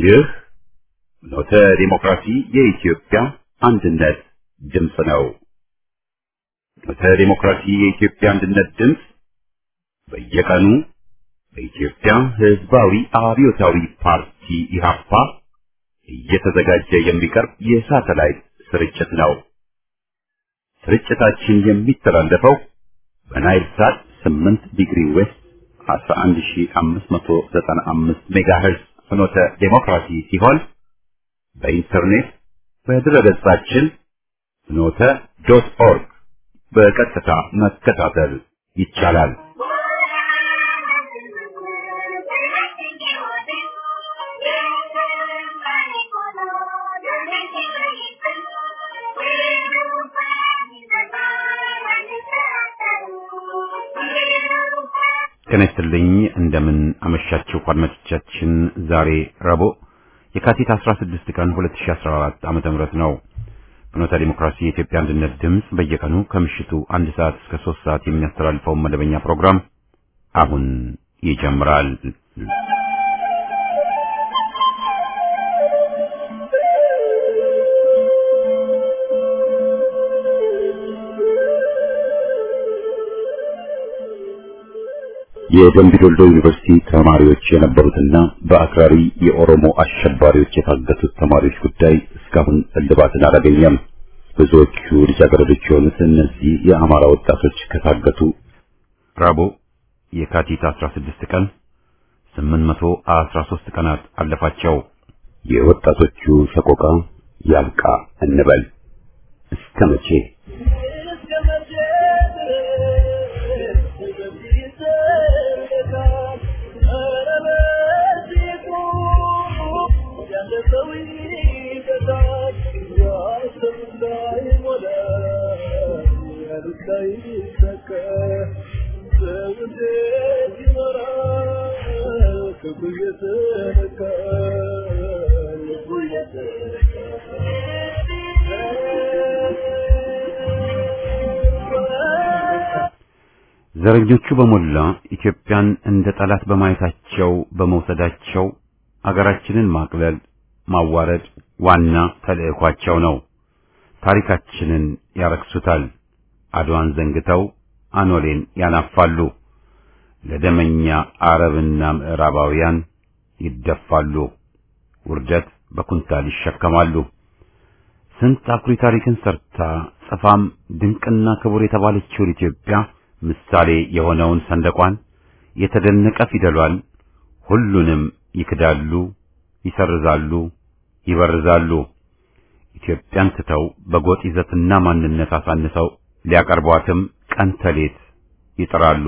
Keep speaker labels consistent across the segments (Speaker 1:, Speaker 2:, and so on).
Speaker 1: ይህ ኖተ ዲሞክራሲ የኢትዮጵያ አንድነት ድምፅ ነው። ኖተ ዲሞክራሲ የኢትዮጵያ አንድነት ድምፅ በየቀኑ በኢትዮጵያ ሕዝባዊ አብዮታዊ ፓርቲ ኢህአፓ እየተዘጋጀ የሚቀርብ የሳተላይት ስርጭት ነው። ስርጭታችን የሚተላለፈው በናይል ሳት 8 ዲግሪ ዌስት 11595 ሜጋሄርዝ ፍኖተ ዴሞክራሲ ሲሆን በኢንተርኔት በድረገጻችን ፍኖተ ዶት ኦርግ በቀጥታ መከታተል ይቻላል። ጤና ይስጥልኝ እንደምን አመሻችሁ አድማጮቻችን። ዛሬ ረቡዕ የካቲት 16 ቀን 2014 ዓመተ ምህረት ነው። ፍኖተ ዲሞክራሲ የኢትዮጵያ አንድነት ድምፅ በየቀኑ ከምሽቱ አንድ ሰዓት እስከ 3 ሰዓት የሚያስተላልፈውን መደበኛ ፕሮግራም አሁን ይጀምራል። የደምቢ ዶልዶ ዩኒቨርሲቲ ተማሪዎች የነበሩትና በአክራሪ የኦሮሞ አሸባሪዎች የታገቱት ተማሪዎች ጉዳይ እስካሁን እልባትን አላገኘም። ብዙዎቹ ልጃገረዶች የሆኑት እነዚህ የአማራ ወጣቶች ከታገቱ ረቡዕ የካቲት 16 ቀን 813 ቀናት አለፋቸው። የወጣቶቹ ሰቆቃ ያብቃ እንበል እስከ መቼ? ዘረኞቹ በሞላ ኢትዮጵያን እንደ ጠላት በማየታቸው በመውሰዳቸው አገራችንን ማቅለል፣ ማዋረድ ዋና ተልዕኳቸው ነው። ታሪካችንን ያረክሱታል። አድዋን ዘንግተው አኖሌን ያናፋሉ። ለደመኛ አረብና ምዕራባውያን ይደፋሉ። ውርደት በኩንታል ይሸከማሉ። ስንት አኩሪ ታሪክን ሰርታ ጽፋም ድንቅና ክቡር የተባለችውን ኢትዮጵያ ምሳሌ የሆነውን ሰንደቋን የተደነቀ ፊደሏን ሁሉንም ይክዳሉ፣ ይሰርዛሉ፣ ይበርዛሉ። ኢትዮጵያን ትተው በጎጥ ይዘትና ማንነት አሳንሰው ሊያቀርቧትም ቀን ተሌት ይጥራሉ።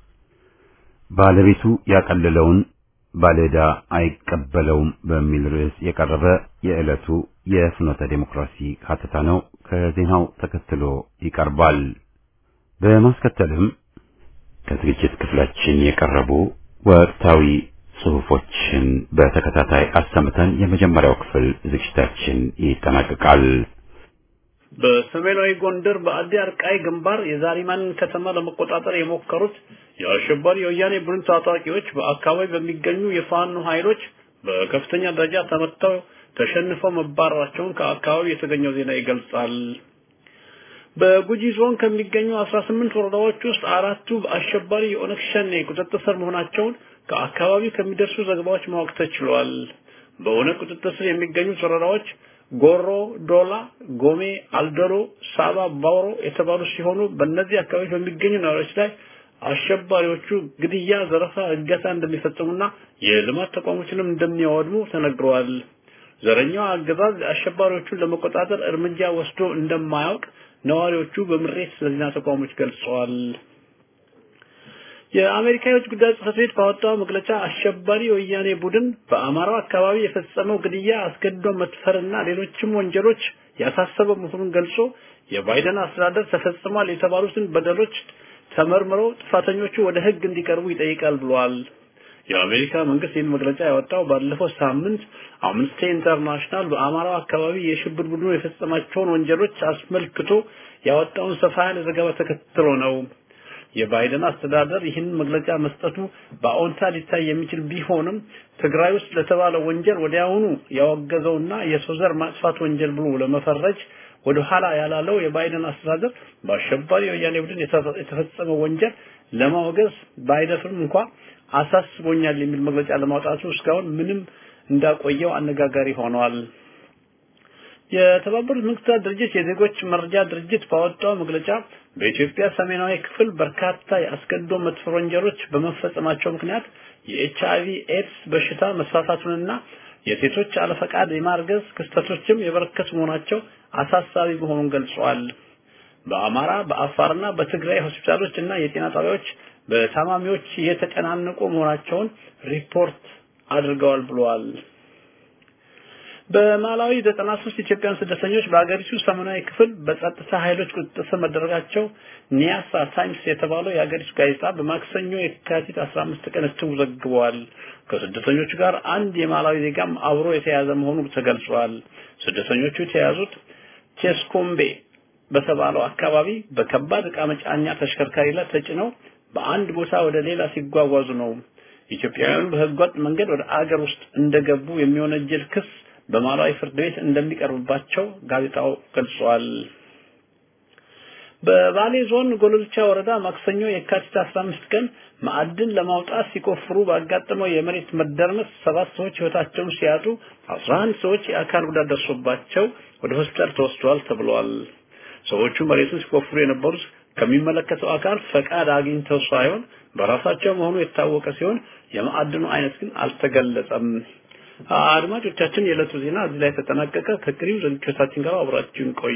Speaker 1: ባለቤቱ ያቀለለውን ባለዕዳ አይቀበለውም በሚል ርዕስ የቀረበ የዕለቱ የፍኖተ ዴሞክራሲ ሀተታ ነው። ከዜናው ተከትሎ ይቀርባል። በማስከተልም ከዝግጅት ክፍላችን የቀረቡ ወቅታዊ ጽሑፎችን በተከታታይ አሰምተን የመጀመሪያው ክፍል ዝግጅታችን ይጠናቀቃል።
Speaker 2: በሰሜናዊ ጎንደር በአዲ አርቃይ ግንባር የዛሪማንን ከተማ ለመቆጣጠር የሞከሩት የአሸባሪ የወያኔ ቡድን ታጣቂዎች በአካባቢ በሚገኙ የፋኖ ኃይሎች በከፍተኛ ደረጃ ተመተው ተሸንፈው መባረራቸውን ከአካባቢ የተገኘው ዜና ይገልጻል። በጉጂ ዞን ከሚገኙ 18 ወረዳዎች ውስጥ አራቱ በአሸባሪ የኦነግ ሸኔ ቁጥጥር ስር መሆናቸውን ከአካባቢ ከሚደርሱ ዘገባዎች ማወቅ ተችሏል። በኦነግ ቁጥጥር ስር የሚገኙት ወረዳዎች ጎሮ፣ ዶላ፣ ጎሜ፣ አልደሮ፣ ሳባ፣ ባውሮ የተባሉ ሲሆኑ በእነዚህ አካባቢዎች በሚገኙ ነዋሪዎች ላይ አሸባሪዎቹ ግድያ፣ ዘረፋ፣ እገታ እንደሚፈጽሙና የልማት ተቋሞችንም እንደሚያወድሙ ተነግረዋል። ዘረኛው አገዛዝ አሸባሪዎቹን ለመቆጣጠር እርምጃ ወስዶ እንደማያውቅ ነዋሪዎቹ በምሬት ለዜና ተቋሞች ገልጸዋል። የአሜሪካ የውጭ ጉዳይ ጽሕፈት ቤት ባወጣው መግለጫ አሸባሪ የወያኔ ቡድን በአማራው አካባቢ የፈጸመው ግድያ፣ አስገድዶ መድፈርና ሌሎችም ወንጀሎች ያሳሰበው መሆኑን ገልጾ የባይደን አስተዳደር ተፈጽሟል የተባሉትን በደሎች ተመርምረው ጥፋተኞቹ ወደ ሕግ እንዲቀርቡ ይጠይቃል ብሏል። የአሜሪካ መንግስት ይህን መግለጫ ያወጣው ባለፈው ሳምንት አምነስቲ ኢንተርናሽናል በአማራው አካባቢ የሽብር ቡድኑ የፈጸማቸውን ወንጀሎች አስመልክቶ ያወጣውን ሰፋ ያለ ዘገባ ተከትሎ ነው። የባይደን አስተዳደር ይህን መግለጫ መስጠቱ በአዎንታ ሊታይ የሚችል ቢሆንም ትግራይ ውስጥ ለተባለ ወንጀል ወዲያውኑ ያወገዘውና የሰው ዘር ማጥፋት ወንጀል ብሎ ለመፈረጅ ወደ ኋላ ያላለው የባይደን አስተዳደር በአሸባሪ የወያኔ ቡድን የተፈጸመ ወንጀል ለማወገዝ ባይደፍርም እንኳ አሳስቦኛል የሚል መግለጫ ለማውጣቱ እስካሁን ምንም እንዳቆየው አነጋጋሪ ሆኗል። የተባበሩት መንግስታት ድርጅት የዜጎች መረጃ ድርጅት ባወጣው መግለጫ በኢትዮጵያ ሰሜናዊ ክፍል በርካታ የአስገድዶ መድፈር ወንጀሎች በመፈጸማቸው ምክንያት የኤችአይቪ ኤድስ በሽታ መስፋፋቱንና የሴቶች አለፈቃድ የማርገዝ ክስተቶችም የበረከቱ መሆናቸው አሳሳቢ መሆኑን ገልጿል። በአማራ በአፋርና በትግራይ ሆስፒታሎች እና የጤና ጣቢያዎች በታማሚዎች እየተጨናነቁ መሆናቸውን ሪፖርት አድርገዋል ብለዋል። በማላዊ 93 ኢትዮጵያውያን ስደተኞች በአገሪቱ ሰሜናዊ ክፍል በጸጥታ ኃይሎች ቁጥጥር ስር መደረጋቸው ኒያሳ ታይምስ የተባለው የአገሪቱ ጋዜጣ በማክሰኞ የካቲት 15 ቀን እትሙ ዘግበዋል። ከስደተኞቹ ጋር አንድ የማላዊ ዜጋም አብሮ የተያዘ መሆኑ ተገልጿል። ስደተኞቹ የተያዙት ቼስኮምቤ በተባለው አካባቢ በከባድ ዕቃ መጫኛ ተሽከርካሪ ላይ ተጭነው በአንድ ቦታ ወደ ሌላ ሲጓጓዙ ነው። ኢትዮጵያውያኑ በህገወጥ መንገድ ወደ አገር ውስጥ እንደገቡ የሚወነጀል ክስ በማላዊ ፍርድ ቤት እንደሚቀርብባቸው ጋዜጣው ገልጿል። በባሌ ዞን ጎሎልቻ ወረዳ ማክሰኞ የካቲት 15 ቀን ማዕድን ለማውጣት ሲቆፍሩ ባጋጠመው የመሬት መደርመስ ሰባት ሰዎች ህይወታቸውን ሲያጡ 11 ሰዎች የአካል ጉዳት ደርሶባቸው ወደ ሆስፒታል ተወስደዋል ተብሏል። ሰዎቹ መሬቱን ሲቆፍሩ የነበሩት ከሚመለከተው አካል ፈቃድ አግኝተው ሳይሆን በራሳቸው መሆኑ የታወቀ ሲሆን የማዕድኑ አይነት ግን አልተገለጸም። አድማጮቻችን፣ የዕለቱ ዜና እዚህ ላይ ተጠናቀቀ። ከቅሪው ዝግጅቶቻችን ጋር አብራችሁን ቆዩ።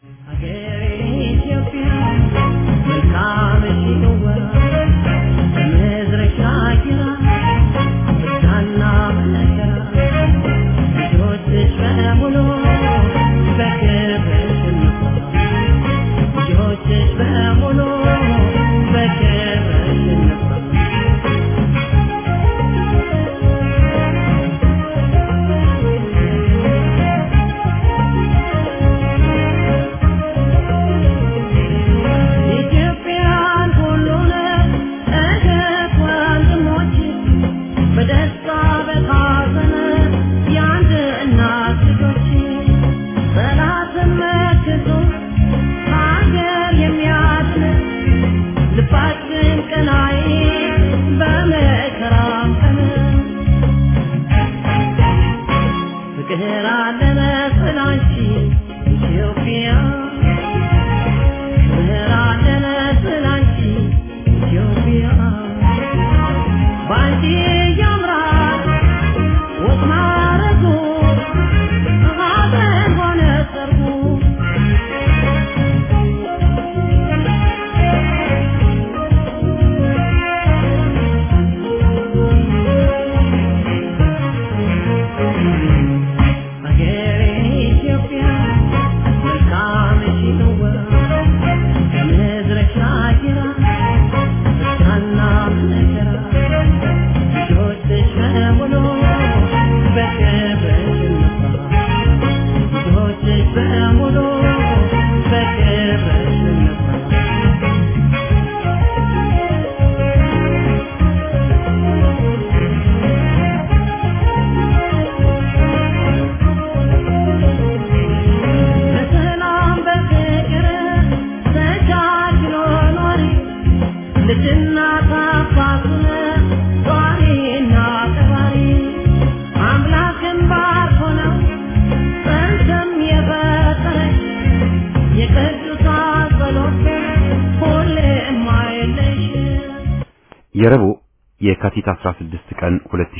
Speaker 1: የረቡዕ የካቲት 16 ቀን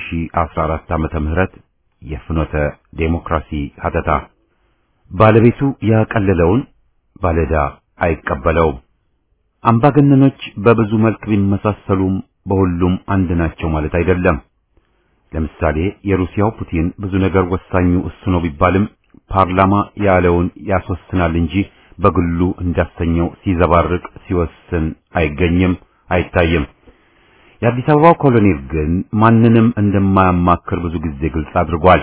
Speaker 1: 2014 ዓመተ ምህረት የፍኖተ ዴሞክራሲ ሀተታ ባለቤቱ ያቀለለውን ባለዳ አይቀበለውም። አምባገነኖች በብዙ መልክ ቢመሳሰሉም በሁሉም አንድ ናቸው ማለት አይደለም። ለምሳሌ የሩሲያው ፑቲን ብዙ ነገር ወሳኙ እሱ ነው ቢባልም ፓርላማ ያለውን ያስወስናል እንጂ በግሉ እንዳሰኘው ሲዘባርቅ ሲወስን አይገኝም፣ አይታይም። የአዲስ አበባው ኮሎኔል ግን ማንንም እንደማያማክር ብዙ ጊዜ ግልጽ አድርጓል።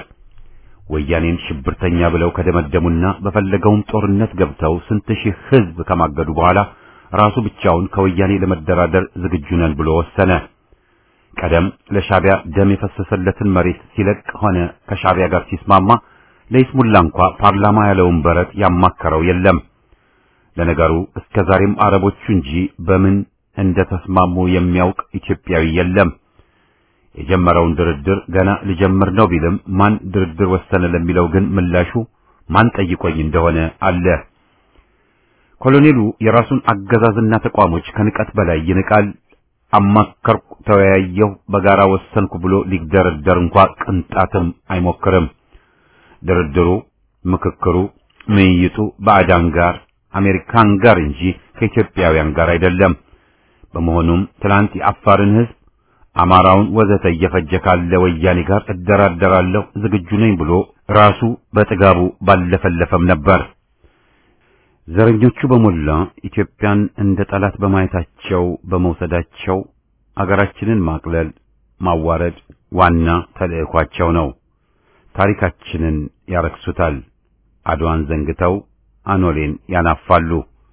Speaker 1: ወያኔን ሽብርተኛ ብለው ከደመደሙና በፈለገውም ጦርነት ገብተው ስንት ሺህ ሕዝብ ከማገዱ በኋላ ራሱ ብቻውን ከወያኔ ለመደራደር ዝግጁ ነን ብሎ ወሰነ። ቀደም ለሻቢያ ደም የፈሰሰለትን መሬት ሲለቅ ሆነ ከሻቢያ ጋር ሲስማማ ለይስሙላ እንኳ ፓርላማ ያለውን በረት ያማከረው የለም። ለነገሩ እስከ ዛሬም አረቦቹ እንጂ በምን እንደተስማሙ የሚያውቅ ኢትዮጵያዊ የለም። የጀመረውን ድርድር ገና ልጀምር ነው ቢልም ማን ድርድር ወሰነ ለሚለው ግን ምላሹ ማን ጠይቆኝ እንደሆነ አለ። ኮሎኔሉ የራሱን አገዛዝና ተቋሞች ከንቀት በላይ ይንቃል። አማከርኩ፣ ተወያየሁ፣ በጋራ ወሰንኩ ብሎ ሊደረደር እንኳ ቅንጣትም አይሞክርም። ድርድሩ፣ ምክክሩ፣ ምይይጡ ባዕዳን ጋር አሜሪካን ጋር እንጂ ከኢትዮጵያውያን ጋር አይደለም። በመሆኑም ትላንት የአፋርን ሕዝብ አማራውን ወዘተ እየፈጀ ካለ ወያኔ ጋር እደራደራለሁ ዝግጁ ነኝ ብሎ ራሱ በጥጋቡ ባለፈለፈም ነበር። ዘረኞቹ በሞላ ኢትዮጵያን እንደ ጠላት በማየታቸው በመውሰዳቸው አገራችንን ማቅለል፣ ማዋረድ ዋና ተልዕኳቸው ነው። ታሪካችንን ያረክሱታል። አድዋን ዘንግተው አኖሌን ያናፋሉ።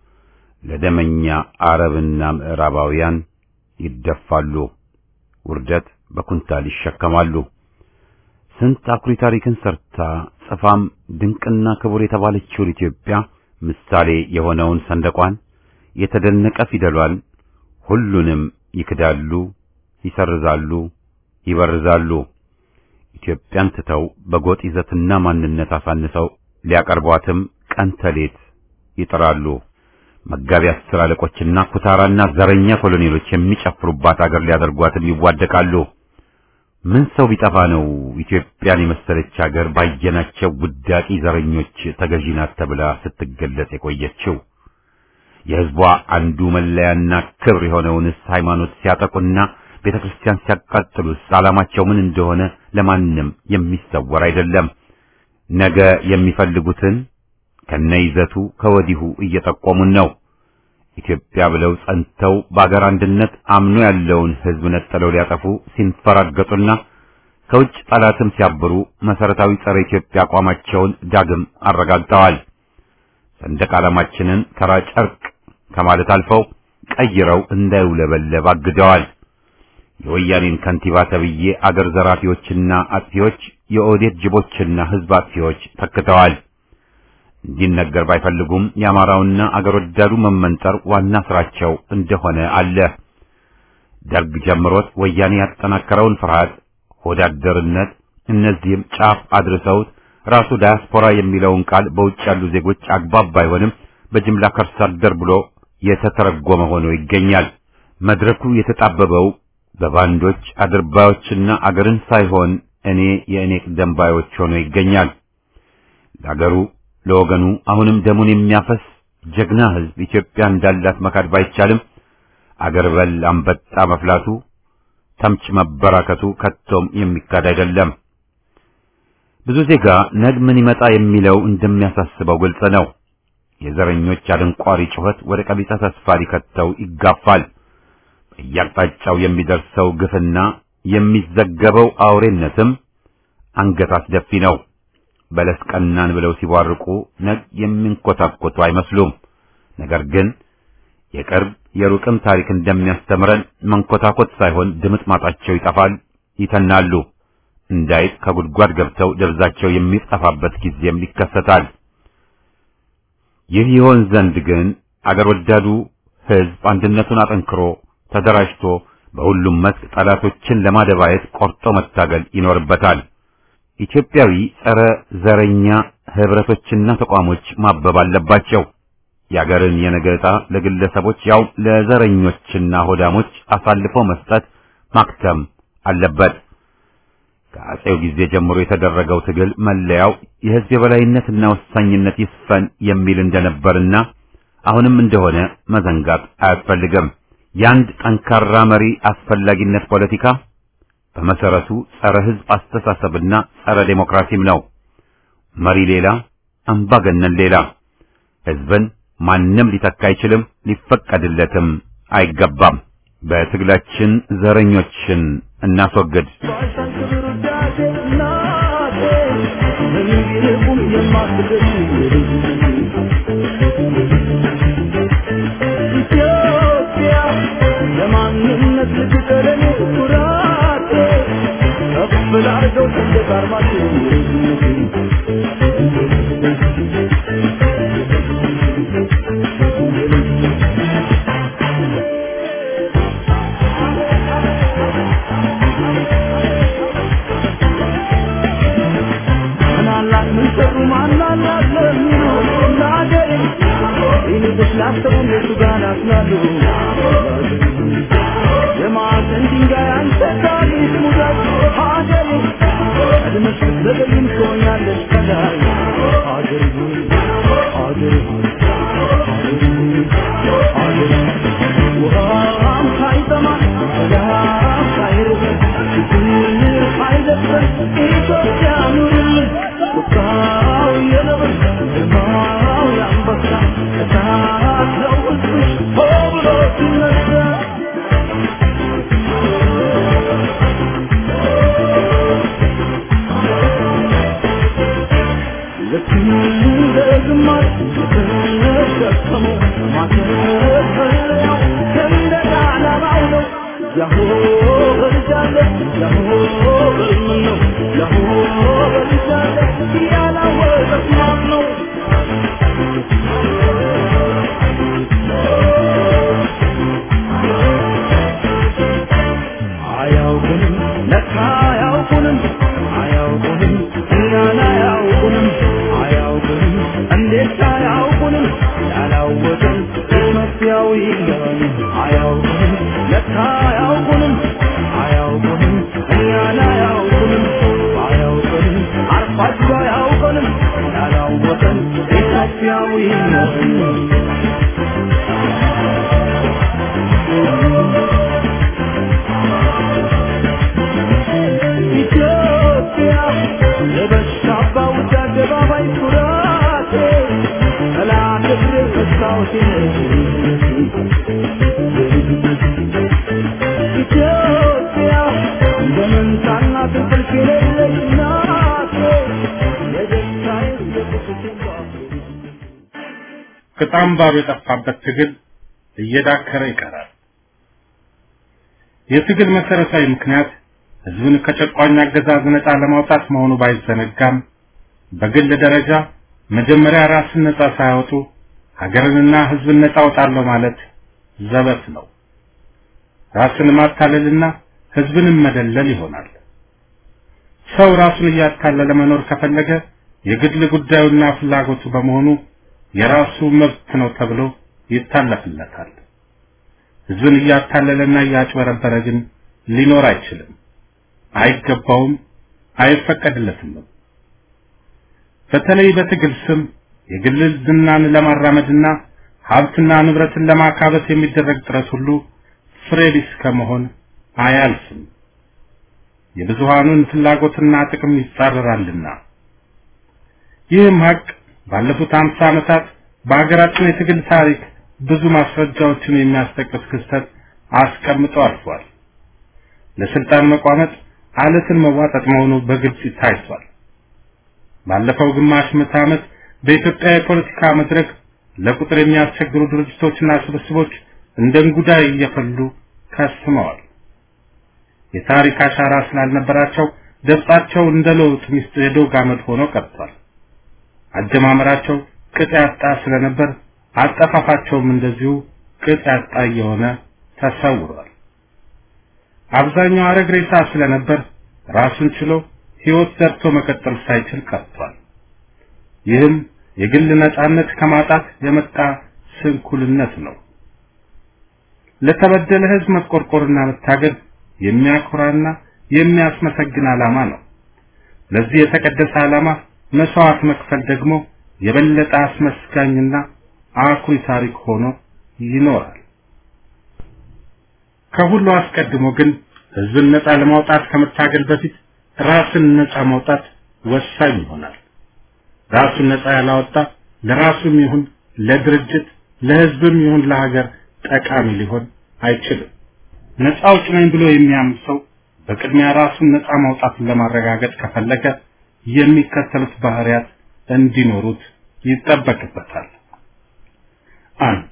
Speaker 1: ለደመኛ አረብና ምዕራባውያን ይደፋሉ። ውርደት በኩንታል ይሸከማሉ። ስንት አኩሪ ታሪክን ሰርታ ጽፋም ድንቅና ክቡር የተባለችውን ኢትዮጵያ ምሳሌ የሆነውን ሰንደቋን የተደነቀ ፊደሏን ሁሉንም ይክዳሉ፣ ይሰርዛሉ፣ ይበርዛሉ። ኢትዮጵያን ትተው በጎጥ ይዘትና ማንነት አሳንሰው ሊያቀርቧትም ቀን ተሌት ይጥራሉ። መጋቢ አስር አለቆችና ኩታራና ዘረኛ ኮሎኔሎች የሚጨፍሩባት አገር ሊያደርጓትም ይዋደቃሉ። ምን ሰው ቢጠፋ ነው ኢትዮጵያን የመሰለች አገር ባየናቸው ውዳቂ ዘረኞች ተገዢ ናት ተብላ ስትገለጽ የቆየችው? የሕዝቧ አንዱ መለያና ክብር የሆነውንስ ሃይማኖት ሲያጠቁና ቤተ ክርስቲያን ሲያቃጥሉስ ዓላማቸው ምን እንደሆነ ለማንም የሚሰወር አይደለም። ነገ የሚፈልጉትን ከነይዘቱ ከወዲሁ እየጠቆሙን ነው። ኢትዮጵያ ብለው ጸንተው በአገር አንድነት አምኖ ያለውን ሕዝብ ነጥለው ሊያጠፉ ሲንፈራገጡና ከውጭ ጠላትም ሲያብሩ መሰረታዊ ጸረ ኢትዮጵያ አቋማቸውን ዳግም አረጋግጠዋል። ሰንደቅ ዓላማችንን ተራ ጨርቅ ከማለት አልፈው ቀይረው እንዳይውለበለብ አግደዋል። የወያኔን ከንቲባ ተብዬ አገር ዘራፊዎችና አጥፊዎች የኦዴት ጅቦችና ሕዝብ አጥፊዎች ተክተዋል። እንዲነገር ባይፈልጉም የአማራውና አገር ወዳዱ መመንጠር ዋና ስራቸው እንደሆነ አለ። ደርግ ጀምሮት ወያኔ ያጠናከረውን ፍርሃት፣ ሆዳደርነት እነዚህም ጫፍ አድርሰውት ራሱ ዳያስፖራ የሚለውን ቃል በውጭ ያሉ ዜጎች አግባብ ባይሆንም በጅምላ ከርሳ አደር ብሎ የተተረጎመ ሆኖ ይገኛል። መድረኩ የተጣበበው በባንዶች አድርባዮችና አገርን ሳይሆን እኔ የእኔ ቅደምባዮች ሆኖ ይገኛል። ለአገሩ ለወገኑ አሁንም ደሙን የሚያፈስ ጀግና ሕዝብ ኢትዮጵያ እንዳላት መካድ ባይቻልም አገር በል አንበጣ መፍላቱ ተምች መበራከቱ ከቶም የሚካድ አይደለም። ብዙ ዜጋ ነገ ምን ይመጣ የሚለው እንደሚያሳስበው ግልጽ ነው። የዘረኞች አደንቋሪ ጩኸት ወደ ቀቢጸ ተስፋ ሊከተው ይጋፋል። በየአቅጣጫው የሚደርሰው ግፍና የሚዘገበው አውሬነትም አንገት አስደፊ ነው። በለስ ቀናን ብለው ሲቧርቁ ነግ የሚንኮታኮቱ አይመስሉም። ነገር ግን የቅርብ የሩቅም ታሪክ እንደሚያስተምረን መንኮታኮት ሳይሆን ድምጥ ማጣቸው ይጠፋል፣ ይተናሉ። እንዳይት ከጉድጓድ ገብተው ደብዛቸው የሚጠፋበት ጊዜም ይከሰታል። ይህ ይሆን ዘንድ ግን አገር ወዳዱ ሕዝብ አንድነቱን አጠንክሮ ተደራጅቶ በሁሉም መስክ ጠላቶችን ለማደባየት ቆርጦ መታገል ይኖርበታል። ኢትዮጵያዊ ጸረ ዘረኛ ህብረቶችና ተቋሞች ማበብ አለባቸው። የአገርን የነገ ዕጣ ለግለሰቦች ያው ለዘረኞችና ሆዳሞች አሳልፎ መስጠት ማክተም አለበት። ከአጼው ጊዜ ጀምሮ የተደረገው ትግል መለያው የህዝብ የበላይነትና ወሳኝነት ይስፈን የሚል እንደነበርና አሁንም እንደሆነ መዘንጋት አያስፈልግም። የአንድ ጠንካራ መሪ አስፈላጊነት ፖለቲካ በመሰረቱ ጸረ ህዝብ አስተሳሰብና ጸረ ዴሞክራሲም ነው። መሪ ሌላ፣ አምባገነን ሌላ። ህዝብን ማንም ሊተካ አይችልም፣ ሊፈቀድለትም አይገባም። በትግላችን ዘረኞችን እናስወግድ።
Speaker 3: ኢትዮጵያ ከጣምባሩ የጠፋበት ትግል እየዳከረ ይቀራል። የትግል መሰረታዊ ምክንያት ህዝብን ከጨቋኝ አገዛዝ ነፃ ለማውጣት መሆኑ ባይዘነጋም በግል ደረጃ መጀመሪያ ራስን ነፃ ሳያወጡ ሀገርንና ህዝብን ነፃ አውጣለሁ ማለት ዘበት ነው። ራስን ማታለልና ህዝብንም መደለል ይሆናል። ሰው ራሱን እያታለለ መኖር ከፈለገ የግል ጉዳዩና ፍላጎቱ በመሆኑ የራሱ መብት ነው ተብሎ ይታለፍለታል። ህዝብን እያታለለና እያጭበረበረ ግን ሊኖር አይችልም፣ አይገባውም፣ አይፈቀድለትም። በተለይ በትግል ስም የግል ዝናን ለማራመድና ሀብትና ንብረትን ለማካበት የሚደረግ ጥረት ሁሉ ፍሬ ቢስ ከመሆን አያልፍም። የብዙሃኑን ፍላጎትና ጥቅም ይጻረራልና። ይህም ሀቅ ባለፉት አምሳ ዓመታት በሀገራችን የትግል ታሪክ ብዙ ማስረጃዎችን የሚያስጠቅስ ክስተት አስቀምጦ አልፏል። ለስልጣን መቋመጥ አለትን መዋጠጥ መሆኑ በግልጽ ታይቷል። ባለፈው ግማሽ ምዕተ ዓመት በኢትዮጵያ የፖለቲካ መድረክ ለቁጥር የሚያስቸግሩ ድርጅቶችና ስብስቦች እንደ እንጉዳይ እየፈሉ ከስመዋል። የታሪክ አሻራ ስላልነበራቸው ገጻቸው እንደ ለውጥ ሚስት የዶግ አመድ ሆኖ ቀርቷል። አጀማመራቸው ቅጥ ያጣ ስለነበር አጠፋፋቸውም እንደዚሁ ቅጥ ያጣ እየሆነ ተሰውሯል። አብዛኛው አረግ ሬሳ ስለነበር ራሱን ችሎ ሕይወት ዘርቶ መቀጠል ሳይችል ቀርቷል። ይህም የግል ነጻነት ከማጣት የመጣ ስንኩልነት ነው። ለተበደለ ሕዝብ መቆርቆርና መታገል የሚያኮራና የሚያስመሰግን ዓላማ ነው። ለዚህ የተቀደሰ ዓላማ መስዋዕት መክፈል ደግሞ የበለጠ አስመስጋኝና አኩሪ ታሪክ ሆኖ ይኖራል። ከሁሉ አስቀድሞ ግን ህዝብን ነፃ ለማውጣት ከመታገል በፊት ራስን ነፃ ማውጣት ወሳኝ ይሆናል። ራሱን ነፃ ያላወጣ ለራሱም ይሁን ለድርጅት ለህዝብም ይሁን ለሀገር ጠቃሚ ሊሆን አይችልም። ነፃ አውጪ ነኝ ብሎ የሚያምን ሰው በቅድሚያ ራሱን ነፃ ማውጣትን ለማረጋገጥ ከፈለገ የሚከተሉት ባህሪያት እንዲኖሩት ይጠበቅበታል። አንድ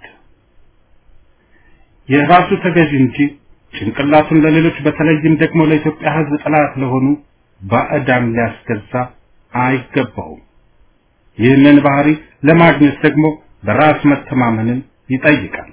Speaker 3: የራሱ ተገዥ እንጂ ጭንቅላቱን ለሌሎች በተለይም ደግሞ ለኢትዮጵያ ህዝብ ጠላት ለሆኑ ባዕዳን ሊያስገዛ አይገባውም። ይህንን ባህሪ ለማግኘት ደግሞ በራስ መተማመንን ይጠይቃል።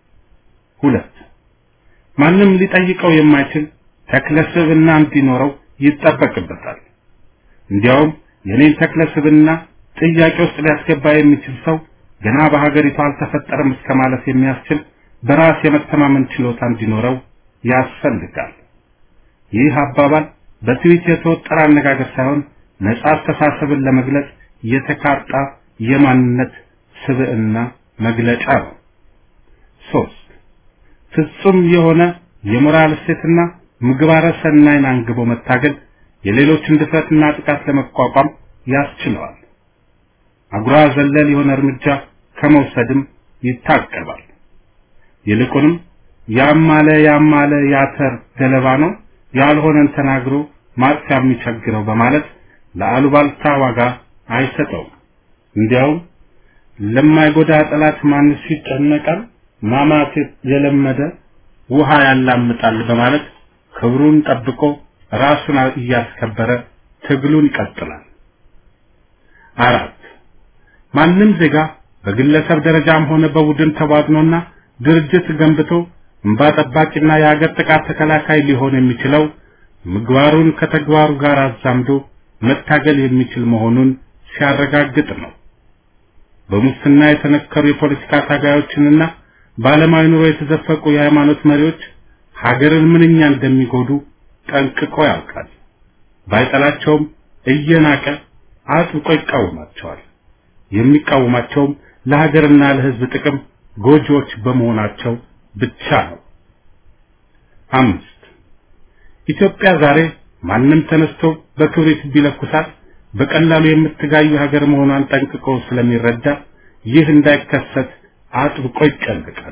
Speaker 3: ሁለት ማንም ሊጠይቀው የማይችል ተክለ ስብዕና እንዲኖረው ይጠበቅበታል። እንዲያውም የኔን ተክለ ስብዕና ጥያቄ ውስጥ ሊያስገባ የሚችል ሰው ገና በሀገሪቱ አልተፈጠረም እስከ ማለት የሚያስችል በራስ የመተማመን ችሎታ እንዲኖረው ያስፈልጋል። ይህ አባባል በትዊት የተወጠረ አነጋገር ሳይሆን ነጻ አስተሳሰብን ለመግለጽ የተካጣ የማንነት ስብዕና መግለጫ ነው። ሶስት ፍጹም የሆነ የሞራል እሴትና ምግባረ ሰናይን አንግቦ መታገል የሌሎችን ድፍረትና ጥቃት ለመቋቋም ያስችለዋል። አጉራ ዘለል የሆነ እርምጃ ከመውሰድም ይታቀባል። ይልቁንም ያማለ ያማለ ያተር ገለባ ነው ያልሆነን ተናግሮ ማጥፊያ የሚቸግረው በማለት ለአሉባልታ ዋጋ አይሰጠውም። እንዲያውም ለማይጎዳ ጠላት ማንስ ይጨነቃል፣ ማማት የለመደ ውሃ ያላምጣል በማለት ክብሩን ጠብቆ ራሱን እያስከበረ ትግሉን ይቀጥላል። አራት ማንም ዜጋ በግለሰብ ደረጃም ሆነ በቡድን ተዋግኖና ድርጅት ገንብቶ እንባ ጠባቂና የሀገር ጥቃት ተከላካይ ሊሆን የሚችለው ምግባሩን ከተግባሩ ጋር አዛምዶ መታገል የሚችል መሆኑን ሲያረጋግጥ ነው። በሙስና የተነከሩ የፖለቲካ ታጋዮችንና በዓለማዊ ኑሮ የተዘፈቁ የሃይማኖት መሪዎች ሀገርን ምንኛ እንደሚጎዱ ጠንቅቆ ያውቃል። ባይጠላቸውም እየናቀ አጥብቆ ይቃወማቸዋል። የሚቃወማቸውም ለሀገርና ለሕዝብ ጥቅም ጎጂዎች በመሆናቸው ብቻ ነው። አምስት ኢትዮጵያ ዛሬ ማንም ተነስቶ በክብሪት ቢለኩሳት በቀላሉ የምትጋዩ ሀገር መሆኗን ጠንቅቆ ስለሚረዳ ይህ እንዳይከሰት አጥብቆ ይጨነቃል።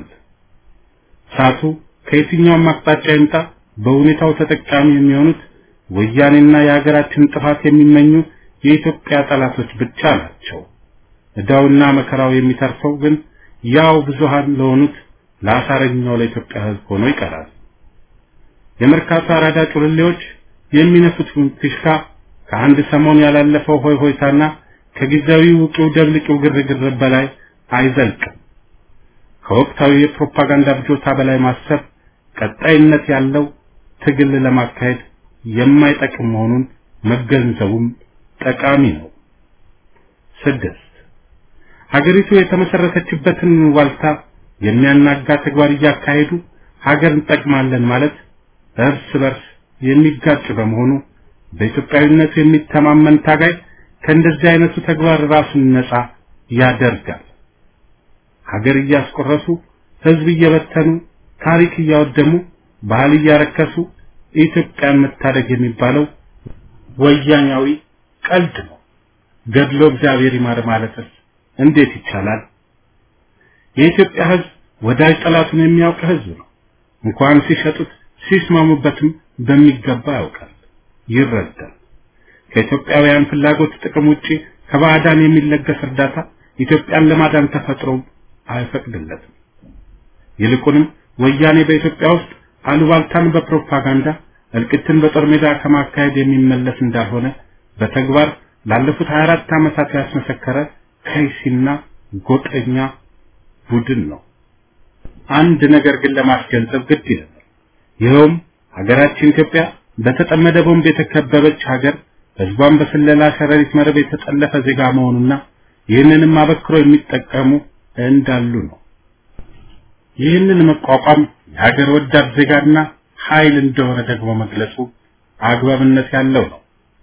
Speaker 3: እሳቱ ከየትኛውም አቅጣጫ ይምጣ በሁኔታው ተጠቃሚ የሚሆኑት ወያኔና የሀገራችን ጥፋት የሚመኙ የኢትዮጵያ ጠላቶች ብቻ ናቸው። ዕዳውና መከራው የሚተርፈው ግን ያው ብዙሃን ለሆኑት ለአሳረኛው ለኢትዮጵያ ሕዝብ ሆኖ ይቀራል። የመርካቶ አራዳ ጩልሌዎች የሚነፉት ፊሽካ ከአንድ ሰሞን ያላለፈው ሆይ ሆይታና ከጊዜያዊ ውቂው ደብልቂው ግርግር በላይ አይዘልቅም። ከወቅታዊ የፕሮፓጋንዳ ብጆታ በላይ ማሰብ ቀጣይነት ያለው ትግል ለማካሄድ የማይጠቅም መሆኑን መገንዘቡም ጠቃሚ ነው። ስድስት ሀገሪቱ የተመሰረተችበትን ዋልታ የሚያናጋ ተግባር እያካሄዱ ሀገር እንጠቅማለን ማለት እርስ በርስ የሚጋጭ በመሆኑ በኢትዮጵያዊነቱ የሚተማመን ታጋይ ከእንደዚህ አይነቱ ተግባር ራሱን ነፃ ያደርጋል። ሀገር እያስቆረሱ ህዝብ እየበተኑ ታሪክ እያወደሙ ባህል እያረከሱ ኢትዮጵያን መታደግ የሚባለው ወያኛዊ ቀልድ ነው። ገድሎ እግዚአብሔር ይማር ማለትስ እንዴት ይቻላል? የኢትዮጵያ ህዝብ ወዳጅ ጠላቱን የሚያውቅ ህዝብ ነው። እንኳን ሲሸጡት ሲስማሙበትም በሚገባ ያውቃል፣ ይረዳል። ከኢትዮጵያውያን ፍላጎት ጥቅም ውጪ ከባዕዳን የሚለገስ እርዳታ ኢትዮጵያን ለማዳን ተፈጥሮ አይፈቅድለትም። ይልቁንም ወያኔ በኢትዮጵያ ውስጥ አሉባልታን በፕሮፓጋንዳ እልቂትን በጦር ሜዳ ከማካሄድ የሚመለስ እንዳልሆነ በተግባር ላለፉት 24 ዓመታት ያስመሰከረ ከይሲና ጎጠኛ ቡድን ነው። አንድ ነገር ግን ለማስገንዘብ ግድ ይላል። ይኸውም ሀገራችን ኢትዮጵያ በተጠመደ ቦምብ የተከበበች ሀገር ህዝቧን በስለላ ሸረሪት መረብ የተጠለፈ ዜጋ መሆኑና ይህንንም አበክሮ የሚጠቀሙ እንዳሉ ነው። ይህንን መቋቋም የሀገር ወዳድ ዜጋና ኃይል እንደሆነ ደግሞ መግለጹ አግባብነት ያለው ነው።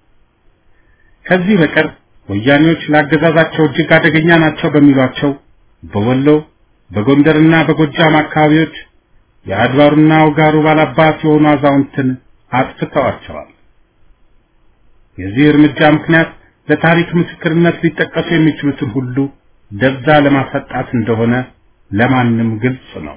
Speaker 3: ከዚህ በቀር ወያኔዎች ለአገዛዛቸው እጅግ አደገኛ ናቸው በሚሏቸው በወሎ በጎንደርና በጎጃም አካባቢዎች የአድባሩና ውጋሩ ባላባት የሆኑ አዛውንትን አጥፍተዋቸዋል። የዚህ እርምጃ ምክንያት ለታሪክ ምስክርነት ሊጠቀሱ የሚችሉትን ሁሉ ደብዛ ለማሰጣት እንደሆነ ለማንም ግልጽ ነው።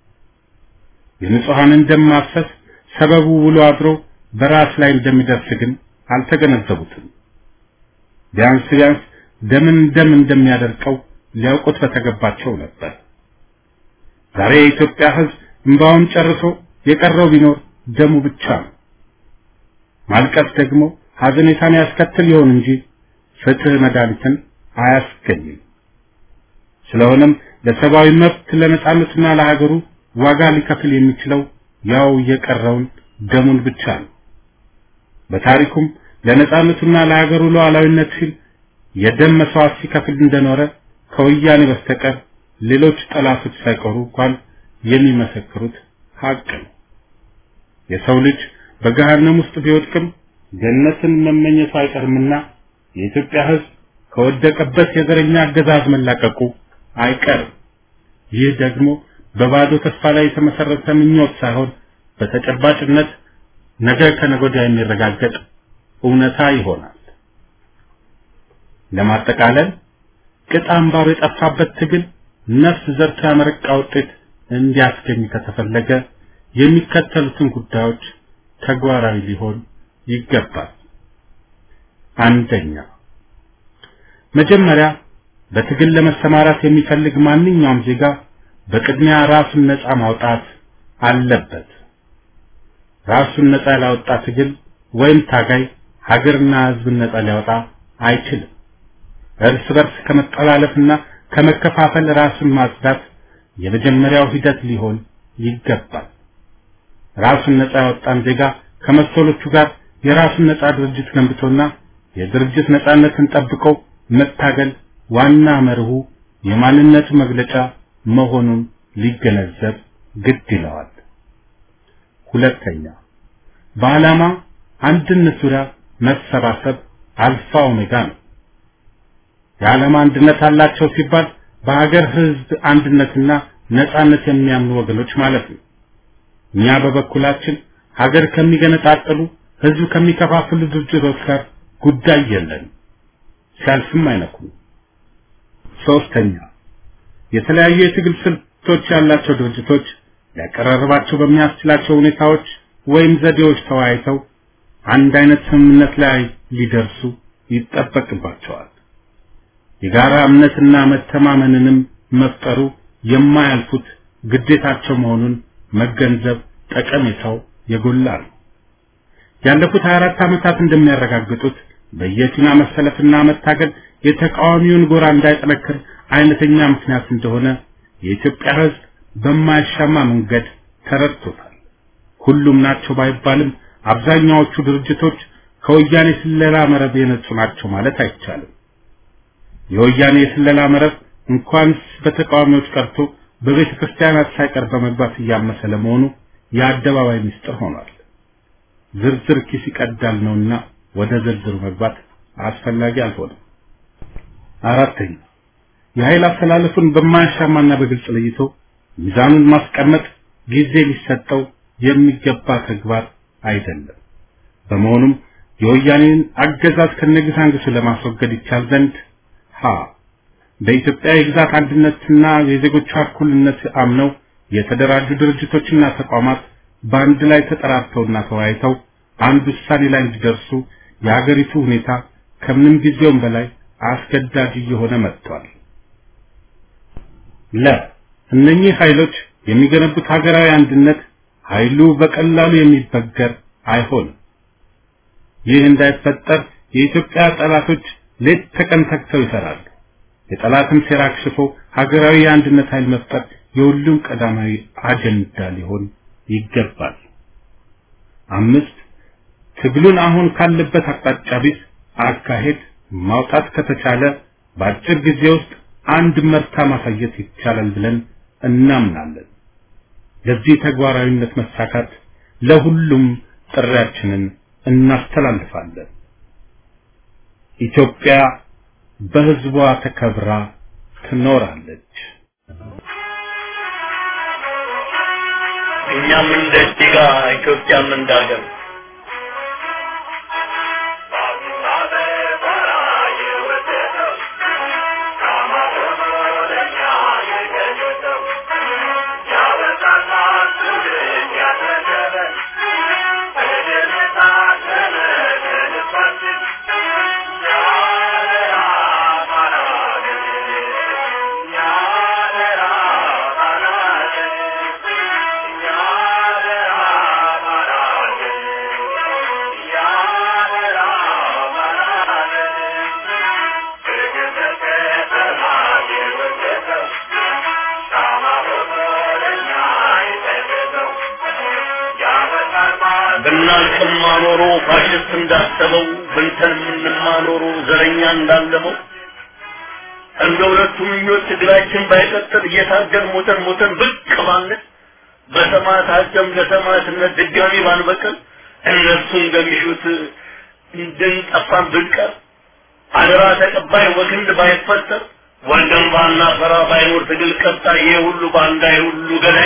Speaker 3: የንጹሐንን ደም ማፍሰስ ሰበቡ ውሎ አድሮ በራስ ላይ እንደሚደርስ ግን አልተገነዘቡትም። ቢያንስ ቢያንስ ደምን ደም እንደሚያደርቀው ሊያውቁት በተገባቸው ነበር። ዛሬ የኢትዮጵያ ሕዝብ እንባውን ጨርሶ የቀረው ቢኖር ደሙ ብቻ ነው። ማልቀስ ደግሞ ሐዘኔታን ያስከትል ይሆን እንጂ ፍትህ መድኃኒትን አያስገኝም። ስለሆነም ለሰብአዊ መብት ለነጻነትና ለሀገሩ ዋጋ ሊከፍል የሚችለው ያው የቀረውን ደሙን ብቻ ነው። በታሪኩም ለነጻነቱና ለሀገሩ ሉዓላዊነት ሲል የደም መስዋዕት ሲከፍል እንደኖረ ከወያኔ በስተቀር ሌሎች ጠላቶች ሳይቀሩ እንኳን የሚመሰክሩት ሀቅ ነው። የሰው ልጅ በገሃነም ውስጥ ቢወድቅም ገነትን መመኘቱ አይቀርምና የኢትዮጵያ ሕዝብ ከወደቀበት የዘረኛ አገዛዝ መላቀቁ አይቀርም። ይህ ደግሞ በባዶ ተስፋ ላይ የተመሰረተ ምኞት ሳይሆን በተጨባጭነት ነገ ከነገ ወዲያ የሚረጋገጥ እውነታ ይሆናል። ለማጠቃለል ቅጥ አምባሩ የጠፋበት ትግል ነፍስ ዘርቶ ያመረቃ ውጤት እንዲያስገኝ ከተፈለገ የሚከተሉትን ጉዳዮች ተግባራዊ ሊሆን ይገባል። አንደኛ፣ መጀመሪያ በትግል ለመሰማራት የሚፈልግ ማንኛውም ዜጋ በቅድሚያ ራሱን ነፃ ማውጣት አለበት። ራሱን ነፃ ያላወጣ ትግል ወይም ታጋይ ሀገርና ሕዝብን ነፃ ሊያወጣ አይችልም። እርስ በርስ ከመጠላለፍና ከመከፋፈል ራሱን ማጽዳት የመጀመሪያው ሂደት ሊሆን ይገባል። ራሱን ነፃ ያወጣን ዜጋ ከመሰሎቹ ጋር የራሱን ነፃ ድርጅት ገንብቶና የድርጅት ነፃነትን ጠብቆ መታገል ዋና መርሁ የማንነቱ መግለጫ መሆኑን ሊገነዘብ ግድ ይለዋል። ሁለተኛ በዓላማ አንድነት ዙሪያ መሰባሰብ አልፋ ኦሜጋ ነው። የዓላማ አንድነት አላቸው ሲባል በሀገር ህዝብ አንድነትና ነጻነት የሚያምኑ ወገኖች ማለት ነው። እኛ በበኩላችን ሀገር ከሚገነጣጥሉ ህዝብ ከሚከፋፍሉ ድርጅቶች ጋር ጉዳይ የለን፣ ሲያልፍም አይነኩም። ሶስተኛ የተለያዩ የትግል ስልቶች ያላቸው ድርጅቶች ሊያቀራርባቸው በሚያስችላቸው ሁኔታዎች ወይም ዘዴዎች ተወያይተው አንድ አይነት ስምምነት ላይ ሊደርሱ ይጠበቅባቸዋል። የጋራ እምነትና መተማመንንም መፍጠሩ የማያልፉት ግዴታቸው መሆኑን መገንዘብ ጠቀሜታው የጎላ ነው። ያለፉት 24 ዓመታት እንደሚያረጋግጡት በየፊና መሰለፍና መታገል የተቃዋሚውን ጎራ እንዳይጠነክር አይነተኛ ምክንያት እንደሆነ የኢትዮጵያ ሕዝብ በማያሻማ መንገድ ተረድቶታል። ሁሉም ናቸው ባይባልም አብዛኛዎቹ ድርጅቶች ከወያኔ ስለላ መረብ የነጹ ናቸው ማለት አይቻልም። የወያኔ የስለላ መረብ እንኳንስ በተቃዋሚዎች ቀርቶ በቤተ ክርስቲያናት ሳይቀር በመግባት እያመሰ ለመሆኑ የአደባባይ ምስጢር ሆኗል። ዝርዝር ኪስ ይቀዳል ነውና ወደ ዝርዝሩ መግባት አስፈላጊ አልሆነም። አራተኛ የኃይል አስተላለፉን በማያሻማና በግልጽ ለይቶ ሚዛኑን ማስቀመጥ ጊዜ ሊሰጠው የሚገባ ተግባር አይደለም። በመሆኑም የወያኔን አገዛዝ ከነግሳንግሱ ለማስወገድ ይቻል ዘንድ ሀ በኢትዮጵያ የግዛት አንድነትና የዜጎቿ እኩልነት አምነው የተደራጁ ድርጅቶችና ተቋማት በአንድ ላይ ተጠራርተውና ተወያይተው አንድ ውሳኔ ላይ እንዲደርሱ የሀገሪቱ ሁኔታ ከምንም ጊዜውም በላይ አስገዳጅ እየሆነ መጥቷል። ለ እነኚህ ኃይሎች የሚገነቡት ሀገራዊ አንድነት ኃይሉ በቀላሉ የሚበገር አይሆንም። ይህ እንዳይፈጠር የኢትዮጵያ ጠላቶች ሌት ተቀን ተግተው ይሰራሉ። የጠላትን ሴራ አክሽፎ ሀገራዊ የአንድነት ኃይል መፍጠር የሁሉም ቀዳማዊ አጀንዳ ሊሆን ይገባል። አምስት ትግሉን አሁን ካለበት አቅጣጫ ቢስ አካሄድ ማውጣት ከተቻለ በአጭር ጊዜ ውስጥ አንድ መርታ ማሳየት ይቻላል ብለን እናምናለን። ለዚህ ተግባራዊነት መሳካት ለሁሉም ጥሪያችንን እናስተላልፋለን። ኢትዮጵያ በሕዝቧ ተከብራ ትኖራለች።
Speaker 4: እኛም እንደ ዲጋ ኢትዮጵያም እንዳገር
Speaker 5: Yeah.
Speaker 4: ብናልቅማ ኖሮ ፋሽስት እንዳሰበው ብንተን የምንማ ኖሮ ዘረኛ እንዳለመው እንደ ሁለቱ ምኞት ትግላችን ባይቀጥል እየታገል ሞተን ሞተን ብቅ ማለት በሰማዕታት ደም ለሰማዕትነት ድጋሚ ባንበቅል እነሱ እንደሚሹት እንድንጠፋን ብንቀር አደራ ተቀባይ ወክንድ ባይፈጠር ወንድም ባና ፈራ ባይኖር ትግል ቀጣይ ይሄ ሁሉ ባንዳ ይሄ ሁሉ ገዳይ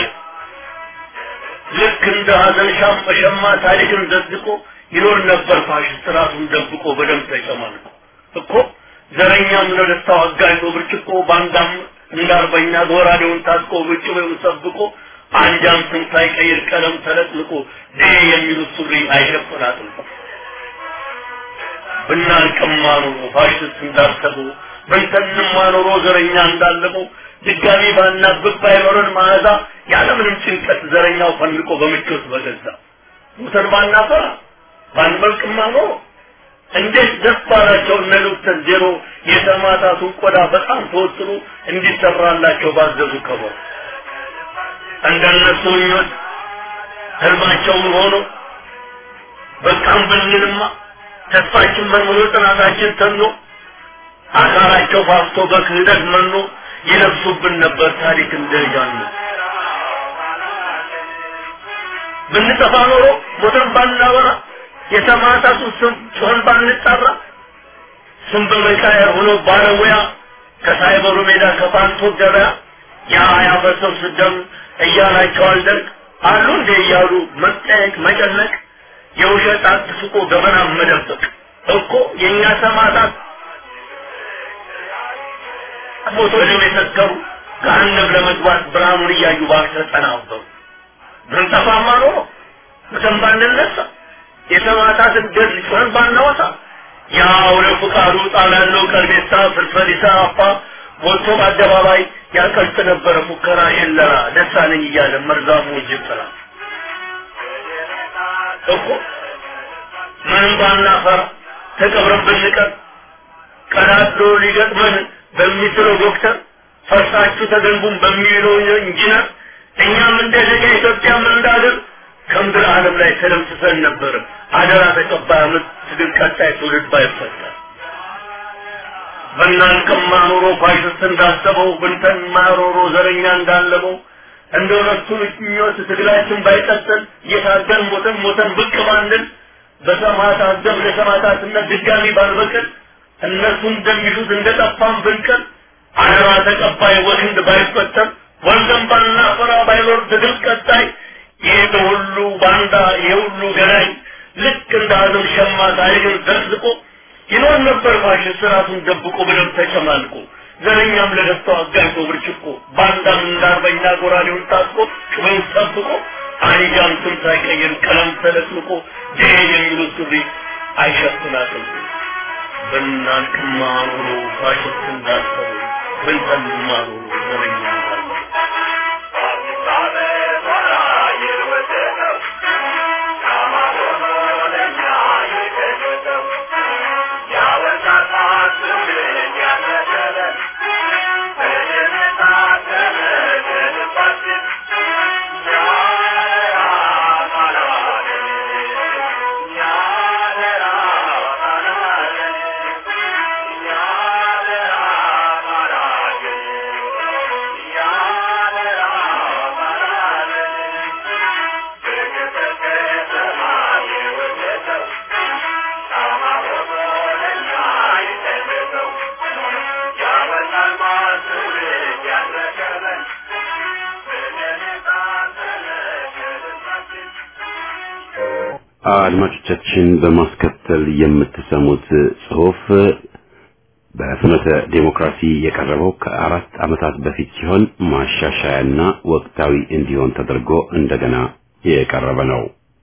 Speaker 4: ልክ እንደ ሀዘን ሻም በሸማ ታሪክን ዘዝቆ ይኖር ነበር ፋሽስት ራሱን ደብቆ በደም ተጨማልቆ እኮ ዘረኛም ለደስታው አጋይቶ ብርጭቆ ባንዳም እንዳርበኛ ጎራዴውን ታጥቆ ብጭቤውን ሰብቆ አንጃም ስም ሳይቀይር ቀለም ተለጥልቆ ዴ የሚሉት ሱሪ አይሸፍን አጥልቆ ብናልቅማ ኖሮ ፋሽስት እንዳሰበው ብንተንማ ኖሮ ዘረኛ እንዳለመው ድጋሚ ባናብብ ባይኖረን መዓዛ ያለምንም ጭንቀት ዘረኛው ፈንቆ በምቾት በገዛ ሙተን ባናፈራ ባንበልቅማ ኖሮ እንዴት ደስ ባላቸው እነ ዶክተር ዜሮ የሰማዕታቱን ቆዳ በጣም ተወጥሮ እንዲሰራላቸው ባዘዙ ከበሩ እንደነሱ ምኞት ህልማቸውን ሆኖ በቃም ብንልማ ተስፋችን መንምሎ ጥናታችን ተኖ አካላቸው ፋፍቶ በክህደት መኖ ይለብሱብን ነበር ታሪክ እንደጃኑ ብንጠፋ ኖሮ ሞተን ባናወራ የሰማዕታቱ ስም ጮኸን ባንጣራ ስም በመቃየር ሆኖ ባለሙያ ከሳይበሩ ሜዳ ከፓንቶ ገበያ ያ ያፈሰው ስደም እያላቸው አልደርግ አሉ እንዴ እያሉ መጠየቅ መጨነቅ የውሸት አትስቆ ገበና መደበቅ እኮ የእኛ ሰማዕታት ሞቶ ደም የሰከሩ ገሃነም ለመግባት ብርሃኑን እያዩ ባክተ ተናበሩ ብንጠፋማ ኖሮ ሙተን ባንነሳ የሰማዕታትን ገድል ጮኸን ባናወሳ ያው ለፍቃዱ ጣላለው ቀርቤሳ ፍልፈሊሳ አፋ ወጥቶ በአደባባይ ያቀልጥ ነበረ ሙከራ የለራ ደሳለኝ እያለ መርዛሙ እጅብ ጥላ እኮ ምንም ባናፈራ ተቀብረን ብንቀር ቀዳዶ ሊገጥመን በሚስለው ዶክተር ፈርሳችሁ ተገንቡን በሚለው ኢንጂነር እኛም እንደ ዜጋ ኢትዮጵያም እንዳገር ከምድር ዓለም ላይ ተደምስሰን ነበር። አደራ ተቀባይ አመት ትግል ቀጣይ ትውልድ ባይፈጠር በእናንቀማ ኖሮ ፋሽስት እንዳሰበው ብንተን ማሮሮ ዘረኛ እንዳለመው እንደ ሁለቱ ምኞት ትግላችን ባይቀጥል እየታገል ሞተን ሞተን ብቅ ባንል በሰማዕታት ደም ለሰማዕታትነት ድጋሚ ባንበቅል እነሱ እንደሚሉት እንደጠፋን ብንቀር አደራ ተቀባይ ወክንድ ባይፈጠር ወንድም ባናፈራ ባይኖር ትግል ቀጣይ ይህ ሁሉ ባንዳ ይህ ሁሉ ገናኝ ልክ እንደ አዘም ሸማ ታሪክን ዘቅዝቆ ይኖር ነበር ፋሽስት ራሱን ደብቆ በደም ተጨማልቆ ዘረኛም ለደስታው አጋይቶ ብርጭቆ ባንዳም እንዳርበኛ ጎራዴውን ታጥቆ ጩቤውን ጠብቆ አንጃም ስም ሳይቀይር ቀለም ተለጥልቆ ዴ የሚሉት ሱሪ አይሸፍናትም ብናንቅማ ኖሮ ፋሽስት እንዳሰቡ ብንተንማ ኖሮ ዘረኛ እንዳለ
Speaker 1: አድማጮቻችን በማስከተል የምትሰሙት ጽሑፍ በፍኖተ ዴሞክራሲ የቀረበው ከአራት ዓመታት በፊት ሲሆን ማሻሻያና ወቅታዊ እንዲሆን ተደርጎ እንደገና የቀረበ ነው።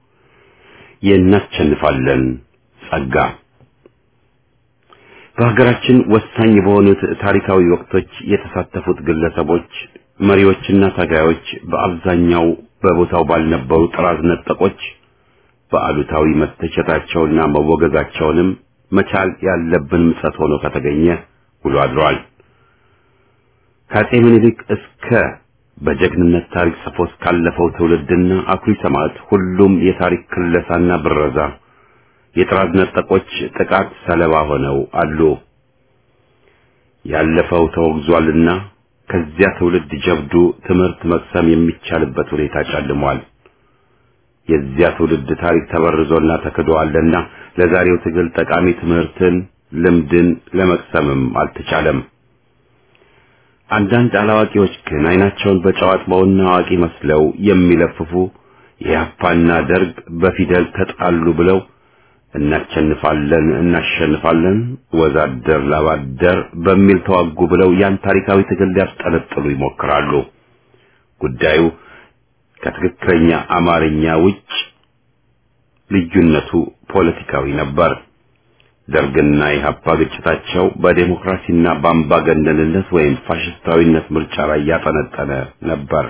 Speaker 1: የእናሸንፋለን ጸጋ በሀገራችን ወሳኝ በሆኑት ታሪካዊ ወቅቶች የተሳተፉት ግለሰቦች፣ መሪዎችና ታጋዮች በአብዛኛው በቦታው ባልነበሩ ጥራዝ ነጠቆች በአሉታዊ መተቸታቸውና መወገዛቸውንም መቻል ያለብን ምጸት ሆኖ ከተገኘ ውሎ አድሯል። ከአፄ ምኒልክ እስከ በጀግንነት ታሪክ ጽፎት ካለፈው ትውልድና አኩሪ ሰማዕት ሁሉም የታሪክ ክለሳና ብረዛ የጥራዝ ነጠቆች ጥቃት ሰለባ ሆነው አሉ። ያለፈው ተወግዟልና ከዚያ ትውልድ ጀብዱ ትምህርት መቅሰም የሚቻልበት ሁኔታ ጨልሟል። የዚያ ትውልድ ታሪክ ተበርዞና ተክዶአልና ለዛሬው ትግል ጠቃሚ ትምህርትን፣ ልምድን ለመቅሰምም አልተቻለም። አንዳንድ አላዋቂዎች ግን አይናቸውን በጨዋጥበውና አዋቂ መስለው የሚለፍፉ የያፓና ደርግ በፊደል ተጣሉ ብለው እናሸንፋለን እናሸንፋለን ወዛደር ላባደር በሚል ተዋጉ ብለው ያን ታሪካዊ ትግል ሊያስጠለጥሉ ይሞክራሉ። ጉዳዩ ከትክክለኛ አማርኛ ውጭ ልዩነቱ ፖለቲካዊ ነበር። ደርግና ኢህአፓ ግጭታቸው በዴሞክራሲና በአምባገነንነት ወይም ፋሽስታዊነት ምርጫ ላይ ያጠነጠነ ነበር።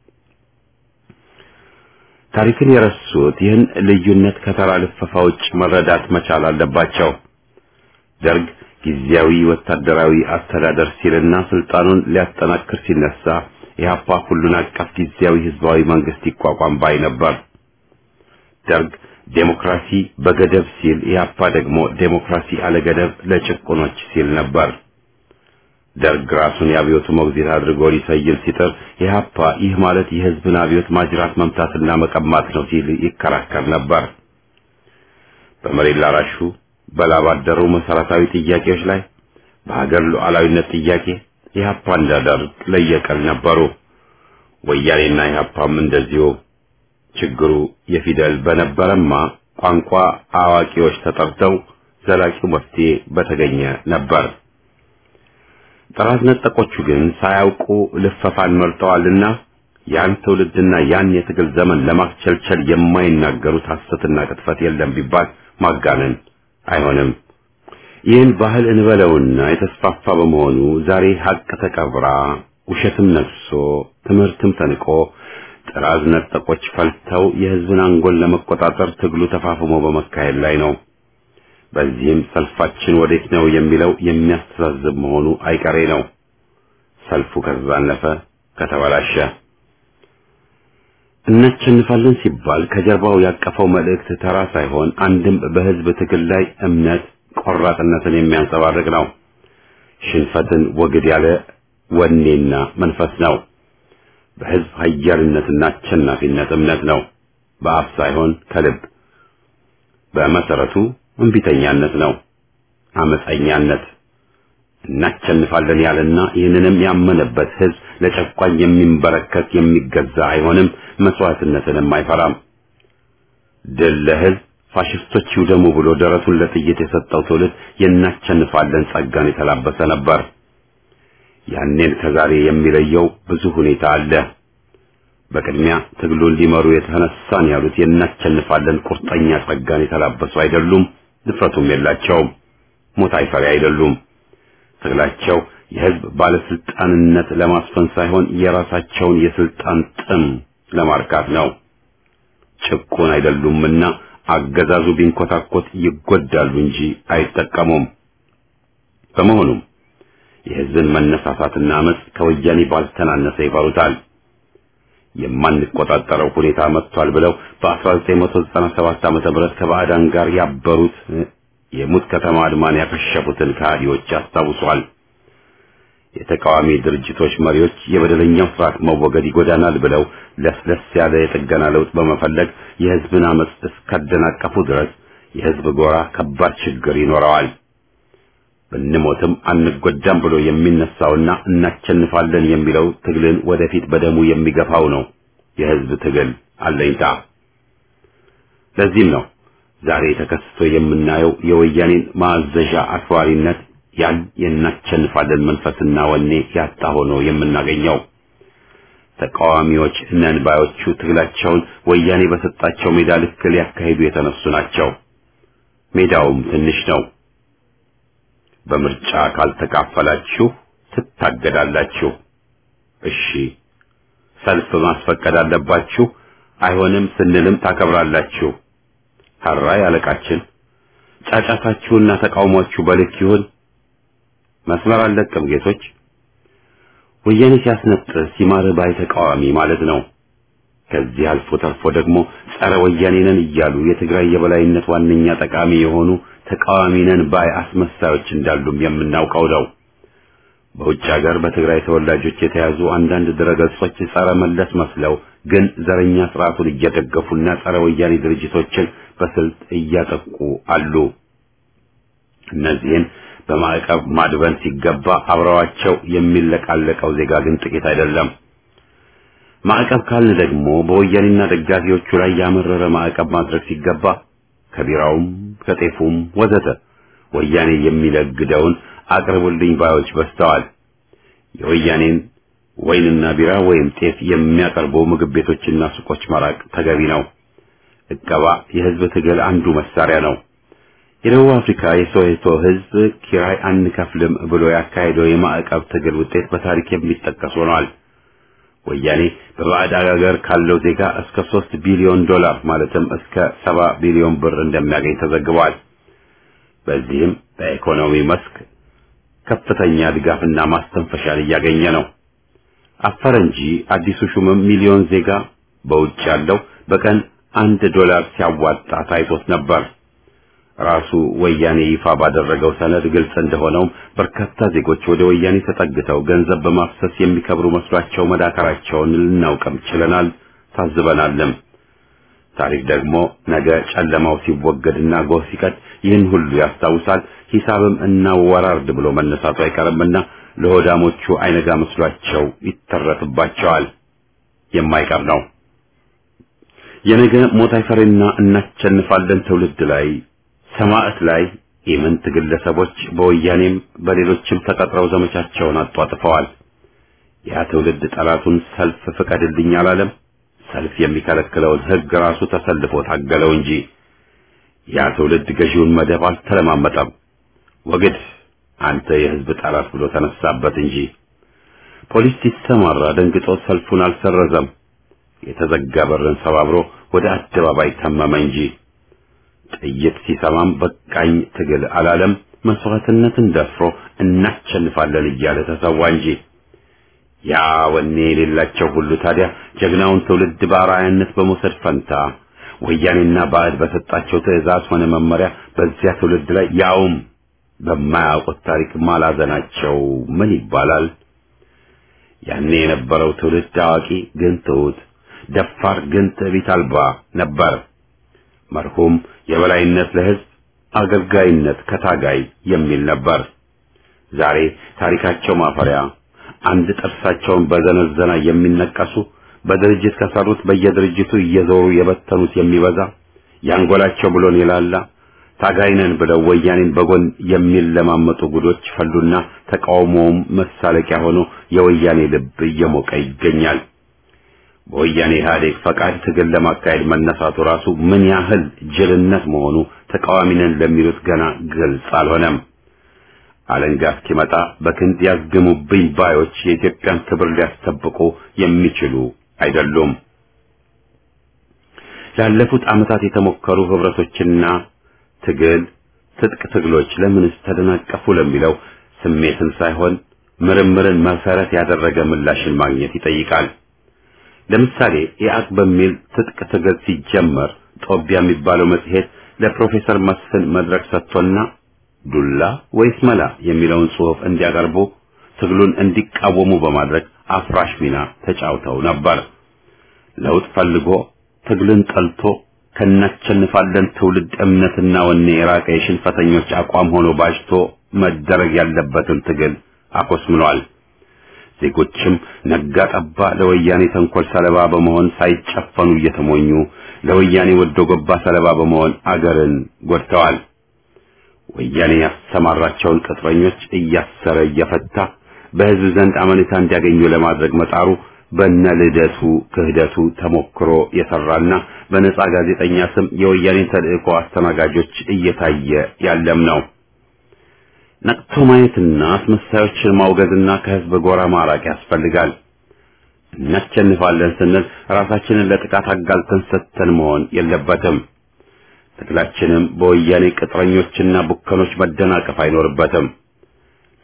Speaker 1: ታሪክን የረሱት ይህን ልዩነት ከተራ ልፈፋ ውጭ መረዳት መቻል አለባቸው። ደርግ ጊዜያዊ ወታደራዊ አስተዳደር ሲልና ስልጣኑን ሊያጠናክር ሲነሳ ኢህአፓ ሁሉን አቀፍ ጊዜያዊ ህዝባዊ መንግስት ይቋቋም ባይ ነበር። ደርግ ዴሞክራሲ በገደብ ሲል ኢህአፓ ደግሞ ዴሞክራሲ አለገደብ ለጭቁኖች ሲል ነበር። ደርግ ራሱን የአብዮቱ ሞግዚት አድርጎ ሊሰይል ሲጥር ኢህአፓ ይህ ማለት የህዝብን አብዮት ማጅራት መምታትና መቀማት ነው ሲል ይከራከር ነበር። በመሬት ላራሹ በላብ አደሩ መሰረታዊ ጥያቄዎች ላይ በሀገር ሉዓላዊነት ጥያቄ ኢህአፓ እንደ ደርግ ለየቀል ነበሩ። ወያኔና ኢህአፓም እንደዚሁ። ችግሩ የፊደል በነበረማ ቋንቋ አዋቂዎች ተጠርተው ዘላቂው መፍትሄ በተገኘ ነበር። ጥራዝ ነጠቆቹ ግን ሳያውቁ ልፈፋን መርጠዋልና ያን ትውልድና ያን የትግል ዘመን ለማስቸልቸል የማይናገሩት ሐሰትና ቅጥፈት የለም ቢባል ማጋነን አይሆንም። ይህን ባህል እንበለውና የተስፋፋ በመሆኑ ዛሬ ሀቅ ተቀብራ ውሸትም ነግሶ ትምህርትም ተንቆ ጥራዝ ነጠቆች ፈልተው የህዝብን አንጎል ለመቆጣጠር ትግሉ ተፋፍሞ በመካሄድ ላይ ነው። በዚህም ሰልፋችን ወዴት ነው የሚለው የሚያስተዛዝብ መሆኑ አይቀሬ ነው። ሰልፉ ከተዛነፈ ከተበላሸ እናሸንፋለን ሲባል ከጀርባው ያቀፈው መልእክት ተራ ሳይሆን አንድም በህዝብ ትግል ላይ እምነት ቆራጥነትን የሚያንጸባርቅ ነው። ሽንፈትን ወግድ ያለ ወኔና መንፈስ ነው። በህዝብ ኃያልነትና አሸናፊነት እምነት ነው። በአፍ ሳይሆን ከልብ። በመሰረቱ እንቢተኛነት ነው፣ አመፀኛነት። እናሸንፋለን ያለና ይህንንም ያመነበት ህዝብ ለጨቋኝ የሚንበረከት የሚገዛ አይሆንም፣ መስዋዕትነትንም አይፈራም። ድል ለህዝብ ፋሽስቶች ይውደሙ ብሎ ደረቱን ለጥይት የሰጠው ትውልድ የናሸንፋለን ጸጋን የተላበሰ ነበር። ያኔን ከዛሬ የሚለየው ብዙ ሁኔታ አለ። በቅድሚያ ትግሉን ሊመሩ የተነሳን ያሉት የናሸንፋለን ቁርጠኛ ጸጋን የተላበሱ አይደሉም፣ ድፍረቱም የላቸውም። ሞት አይፈሪ አይደሉም። ትግላቸው የህዝብ ባለስልጣንነት ለማስፈን ሳይሆን የራሳቸውን የስልጣን ጥም ለማርካት ነው። ጭቁን አይደሉምና አገዛዙ ቢንኮታኮት ይጎዳሉ እንጂ አይጠቀሙም። በመሆኑም የህዝብን መነሳሳትና አመጽ ከወያኔ ባልተናነሰ ይፈሩታል። የማንቆጣጠረው ሁኔታ መጥቷል ብለው በ1997 ዓ.ም ከባዕዳን ጋር ያበሩት የሙት ከተማ አድማን ያከሸፉትን ከሃዲዎች ያስታውሷል። የተቃዋሚ ድርጅቶች መሪዎች የበደለኛው ስርዓት መወገድ ይጎዳናል ብለው ለስለስ ያለ የጥገና ለውጥ በመፈለግ የህዝብን አመጽ እስካደናቀፉ ድረስ የህዝብ ጎራ ከባድ ችግር ይኖረዋል። ብንሞትም አንጎዳም ብሎ የሚነሳውና እናሸንፋለን የሚለው ትግልን ወደፊት በደሙ የሚገፋው ነው የህዝብ ትግል አለኝታ። ለዚህም ነው ዛሬ ተከስቶ የምናየው የወያኔን ማዘዣ አክባሪነት ያን የናሸንፋለን መንፈስና ወኔ ያጣ ሆኖ የምናገኘው። ተቃዋሚዎች ነን ባዮቹ ትግላቸውን ወያኔ በሰጣቸው ሜዳ ልክ ሊያካሂዱ የተነሱ ናቸው። ሜዳውም ትንሽ ነው። በምርጫ ካልተካፈላችሁ ትታገዳላችሁ። እሺ፣ ሰልፍ ማስፈቀድ አለባችሁ። አይሆንም ስንልም ታከብራላችሁ። ሀራይ አለቃችን፣ ጫጫታችሁና ተቃውሟችሁ በልክ ይሁን። መስመር አለቅም ጌቶች። ወያኔ ሲያስነጥስ ይማርህ ባይ ተቃዋሚ ማለት ነው። ከዚህ አልፎ ተርፎ ደግሞ ጸረ ወያኔ ነን እያሉ የትግራይ የበላይነት ዋነኛ ጠቃሚ የሆኑ ተቃዋሚ ነን ባይ አስመሳዮች እንዳሉም የምናውቀው ነው። በውጭ ሀገር በትግራይ ተወላጆች የተያዙ አንዳንድ ድረገጾች ጸረ መለስ መስለው ግን ዘረኛ ስርዓቱን እየደገፉና ጸረ ወያኔ ድርጅቶችን በስልት እያጠቁ አሉ። እነዚህን በማዕቀብ ማድበን ሲገባ አብረዋቸው የሚለቃለቀው ዜጋ ግን ጥቂት አይደለም። ማዕቀብ ካልን ደግሞ በወያኔና ደጋፊዎቹ ላይ ያመረረ ማዕቀብ ማድረግ ሲገባ ከቢራውም ከጤፉም ወዘተ ወያኔ የሚለግደውን አቅርቡልኝ ባዮች በዝተዋል። የወያኔን ወይንና ቢራ ወይም ጤፍ የሚያቀርቡ ምግብ ቤቶችና ሱቆች መራቅ ተገቢ ነው። እቀባ የህዝብ ትግል አንዱ መሳሪያ ነው። የደቡብ አፍሪካ የሶዌቶ ህዝብ ኪራይ አንከፍልም ብሎ ያካሄደው የማዕቀብ ትግል ውጤት በታሪክ የሚጠቀስ ሆኗል። ወያኔ በባዕድ አገር ካለው ዜጋ እስከ ሶስት ቢሊዮን ዶላር ማለትም እስከ ሰባ ቢሊዮን ብር እንደሚያገኝ ተዘግቧል። በዚህም በኢኮኖሚ መስክ ከፍተኛ ድጋፍና ማስተንፈሻን እያገኘ ነው። አፈረ እንጂ አዲሱ ሹምም ሚሊዮን ዜጋ በውጭ ያለው በቀን አንድ ዶላር ሲያዋጣ ታይቶት ነበር። ራሱ ወያኔ ይፋ ባደረገው ሰነድ ግልጽ እንደሆነውም በርካታ ዜጎች ወደ ወያኔ ተጠግተው ገንዘብ በማፍሰስ የሚከብሩ መስሏቸው መዳከራቸውን ልናውቅም ችለናል፣ ታዝበናልም። ታሪክ ደግሞ ነገ ጨለማው ሲወገድና ጎህ ሲቀድ ይህን ሁሉ ያስታውሳል። ሂሳብም እናወራርድ ብሎ መነሳቱ አይቀርምና ለሆዳሞቹ አይነጋ መስሏቸው ይተረትባቸዋል። የማይቀር ነው። የነገ ሞት አይፈሬና እናቸንፋለን ትውልድ ላይ ሰማዕት ላይ ኢምንት ግለሰቦች በወያኔም በሌሎችም ተቀጥረው ዘመቻቸውን አጧጥፈዋል። ያ ትውልድ ጠላቱን ሰልፍ ፍቀድልኝ አላለም። ሰልፍ የሚከለክለውን ሕግ ራሱ ተሰልፎ ታገለው እንጂ ያ ትውልድ ገዢውን መደብ አልተለማመጠም። ወግድ አንተ የሕዝብ ጠላት ብሎ ተነሳበት እንጂ ፖሊስ ሲሰማራ ደንግጦ ሰልፉን አልሰረዘም። የተዘጋ በርን ሰባብሮ ወደ አደባባይ ተመመ እንጂ ጥይት ሲሰማም በቃኝ ትግል አላለም። መስዋዕትነትን ደፍሮ እናሸንፋለን እያለ ተሰዋ እንጂ ያ ወኔ የሌላቸው ሁሉ ታዲያ ጀግናውን ትውልድ በአርአያነት በመውሰድ ፈንታ ወያኔና ባዕድ በሰጣቸው ትዕዛዝ ሆነ መመሪያ በዚያ ትውልድ ላይ ያውም በማያውቁት ታሪክ ማላዘናቸው ምን ይባላል? ያኔ የነበረው ትውልድ አዋቂ ግን ትሑት፣ ደፋር ግን ትዕቢት አልባ ነበር። መርሁም የበላይነት ለሕዝብ አገልጋይነት ከታጋይ የሚል ነበር። ዛሬ ታሪካቸው ማፈሪያ አንድ ጥርሳቸውን በዘነዘና የሚነቀሱ በድርጅት ከሰሩት በየድርጅቱ እየዞሩ የበተኑት የሚበዛ ያንጎላቸው ብሎን የላላ ታጋይነን ብለው ወያኔን በጎን የሚለማመጡ ጉዶች ፈሉና ተቃውሞውም መሳለቂያ ሆኖ የወያኔ ልብ እየሞቀ ይገኛል። በወያኔ ኢህአዴግ ፈቃድ ትግል ለማካሄድ መነሳቱ ራሱ ምን ያህል ጅልነት መሆኑ ተቃዋሚነን ለሚሉት ገና ግልጽ አልሆነም። አለንጋ እስኪመጣ በክንድ ያዝግሙብኝ ባዮች የኢትዮጵያን ክብር ሊያስጠብቁ የሚችሉ አይደሉም። ላለፉት ዓመታት የተሞከሩ ህብረቶችና ትግል ትጥቅ ትግሎች ለምንስ ተደናቀፉ ለሚለው ስሜትን ሳይሆን ምርምርን መሰረት ያደረገ ምላሽን ማግኘት ይጠይቃል። ለምሳሌ ኢአቅ በሚል ትጥቅ ትግል ሲጀመር ጦቢያ የሚባለው መጽሔት ለፕሮፌሰር መስፍን መድረክ ሰጥቶና ዱላ ወይስ መላ የሚለውን ጽሑፍ እንዲያቀርቡ ትግሉን እንዲቃወሙ በማድረግ አፍራሽ ሚና ተጫውተው ነበር። ለውጥ ፈልጎ ትግልን ጠልቶ ከናቸንፋለን ትውልድ እምነትና ወኔ የራቀ የሽንፈተኞች አቋም ሆኖ ባጅቶ መደረግ ያለበትን ትግል አኮስምኗል። ዜጎችም ነጋ ጠባ ለወያኔ ተንኮል ሰለባ በመሆን ሳይጨፈኑ እየተሞኙ ለወያኔ ወዶ ገባ ሰለባ በመሆን አገርን ጎድተዋል። ወያኔ ያሰማራቸውን ቅጥረኞች እያሰረ እየፈታ በሕዝብ ዘንድ አመኔታ እንዲያገኙ ለማድረግ መጣሩ በነ ልደቱ ክህደቱ ተሞክሮ የሰራና በነጻ ጋዜጠኛ ስም የወያኔን ተልእኮ አስተናጋጆች እየታየ ያለም ነው። ነቅቶ ማየትና አስመሳዮችን ማውገዝና ከሕዝብ ጎራ ማራቅ ያስፈልጋል። እናሸንፋለን ስንል ራሳችንን ለጥቃት አጋልጠን ሰጥተን መሆን የለበትም። ትግላችንም በወያኔ ቅጥረኞችና ቡከኖች መደናቀፍ አይኖርበትም።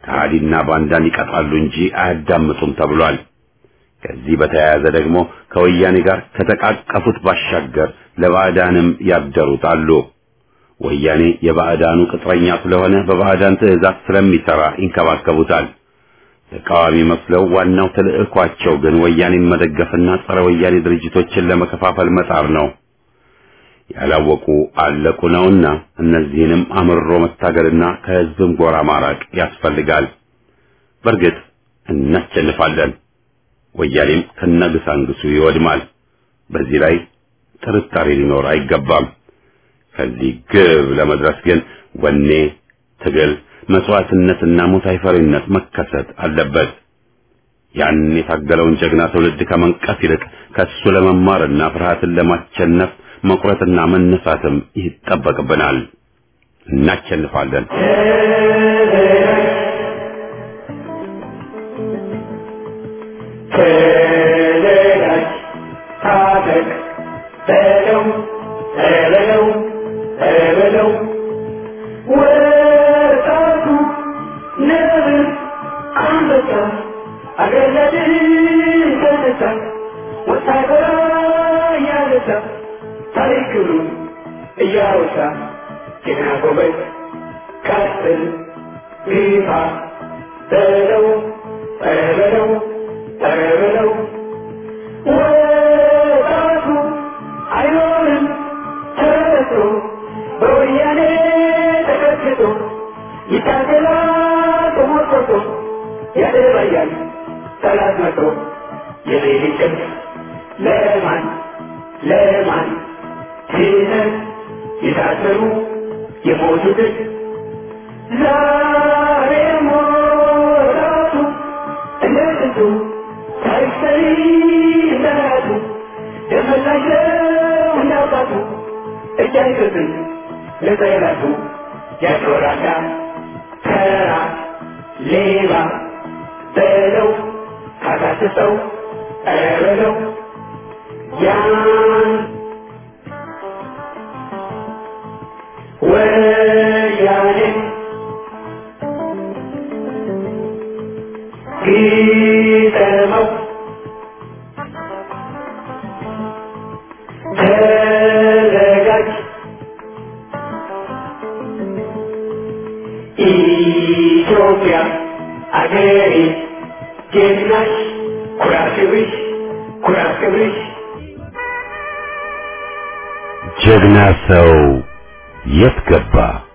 Speaker 1: ከሃዲና ባንዳን ይቀጣሉ እንጂ አያዳምጡም ተብሏል። ከዚህ በተያያዘ ደግሞ ከወያኔ ጋር ከተቃቀፉት ባሻገር ለባዕዳንም ያደሩት አሉ። ወያኔ የባዕዳኑ ቅጥረኛ ስለሆነ በባዕዳን ትዕዛዝ ስለሚሰራ ይንከባከቡታል። ተቃዋሚ መስለው ዋናው ተልዕኳቸው ግን ወያኔን መደገፍና ጸረ ወያኔ ድርጅቶችን ለመከፋፈል መጣር ነው። ያላወቁ አለቁ ነውና እነዚህንም አምሮ መታገልና ከህዝብም ጎራ ማራቅ ያስፈልጋል። በእርግጥ እናሸንፋለን። ወያኔም ከነግሳንግሱ ይወድማል። በዚህ ላይ ጥርጣሬ ሊኖር አይገባም። ከዚህ ግብ ለመድረስ ግን ወኔ፣ ትግል፣ መስዋዕትነትና ሞት አይፈሪነት መከሰት አለበት። ያን የታገለውን ጀግና ትውልድ ከመንቀፍ ይልቅ ከሱ ለመማርና ፍርሃትን ለማሸነፍ መቁረጥና መነሳትም ይጠበቅብናል። እናሸንፋለን።
Speaker 5: ተዘጋጅ፣ ታጠቅ፣ በለው በለው በለው ወጣቱ ነብር አንበሳ አገር ለድል ተነሳ ወታደራ እያነሳ ታሪክ ክብሩን እያወሳ ጀግና ጎበዝ ቀጥል ግፋ በለው በለው በለው ወጣቱ አይኖርም ተረቶ በወያኔ ተቀጥቅጦ ይታገላል ተሞርቆቶ ያደባያል ጠላት መቶ የሌሊት እንቅልፍ ለማን ለማን ትተን የታሰሩ የሞቱትን ዛሬ ሞራቱ እንደ ጥንቱ ታሪክ ሰሪ እንደራቱ ደመላሸው እንዳባቱ እጅ አይሰጥም ለጠላቱ ያጮራዳ ተራ ሌባ በለው ካሳስሰው ኧረ በለው ያን ወያኔ ግጠመው ተዘጋጅ ኢትዮጵያ አገሬ ጀግናሽ ኩራት ክብርሽ ኩራት ክብርሽ
Speaker 1: ጀግና ሰው የት ገባ?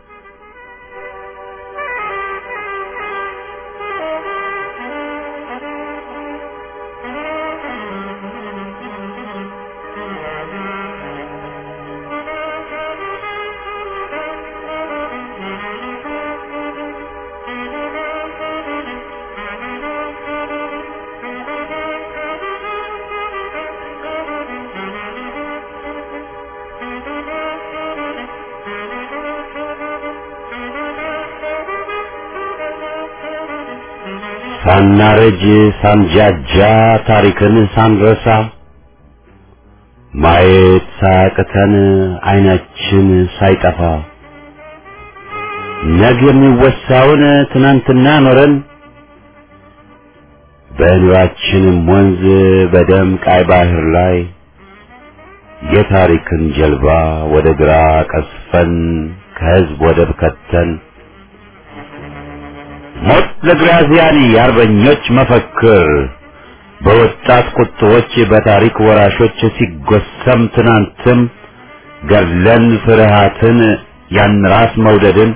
Speaker 1: ሳናረጅ ሳንጃጃ ታሪክን ሳንረሳ ማየት ሳያቅተን አይናችን ሳይጠፋ ነገ የሚወሳውን ትናንትና ኖረን በኑራችንም ወንዝ በደም ቃይ ባህር ላይ የታሪክን ጀልባ ወደ ግራ ቀስፈን ከህዝብ ወደብ ከተን ሞት ለግራዚያኒ የአርበኞች መፈክር በወጣት ቁጥቦች በታሪክ ወራሾች ሲጎሰም ትናንትም ገድለን ፍርሃትን ያን ራስ መውደድን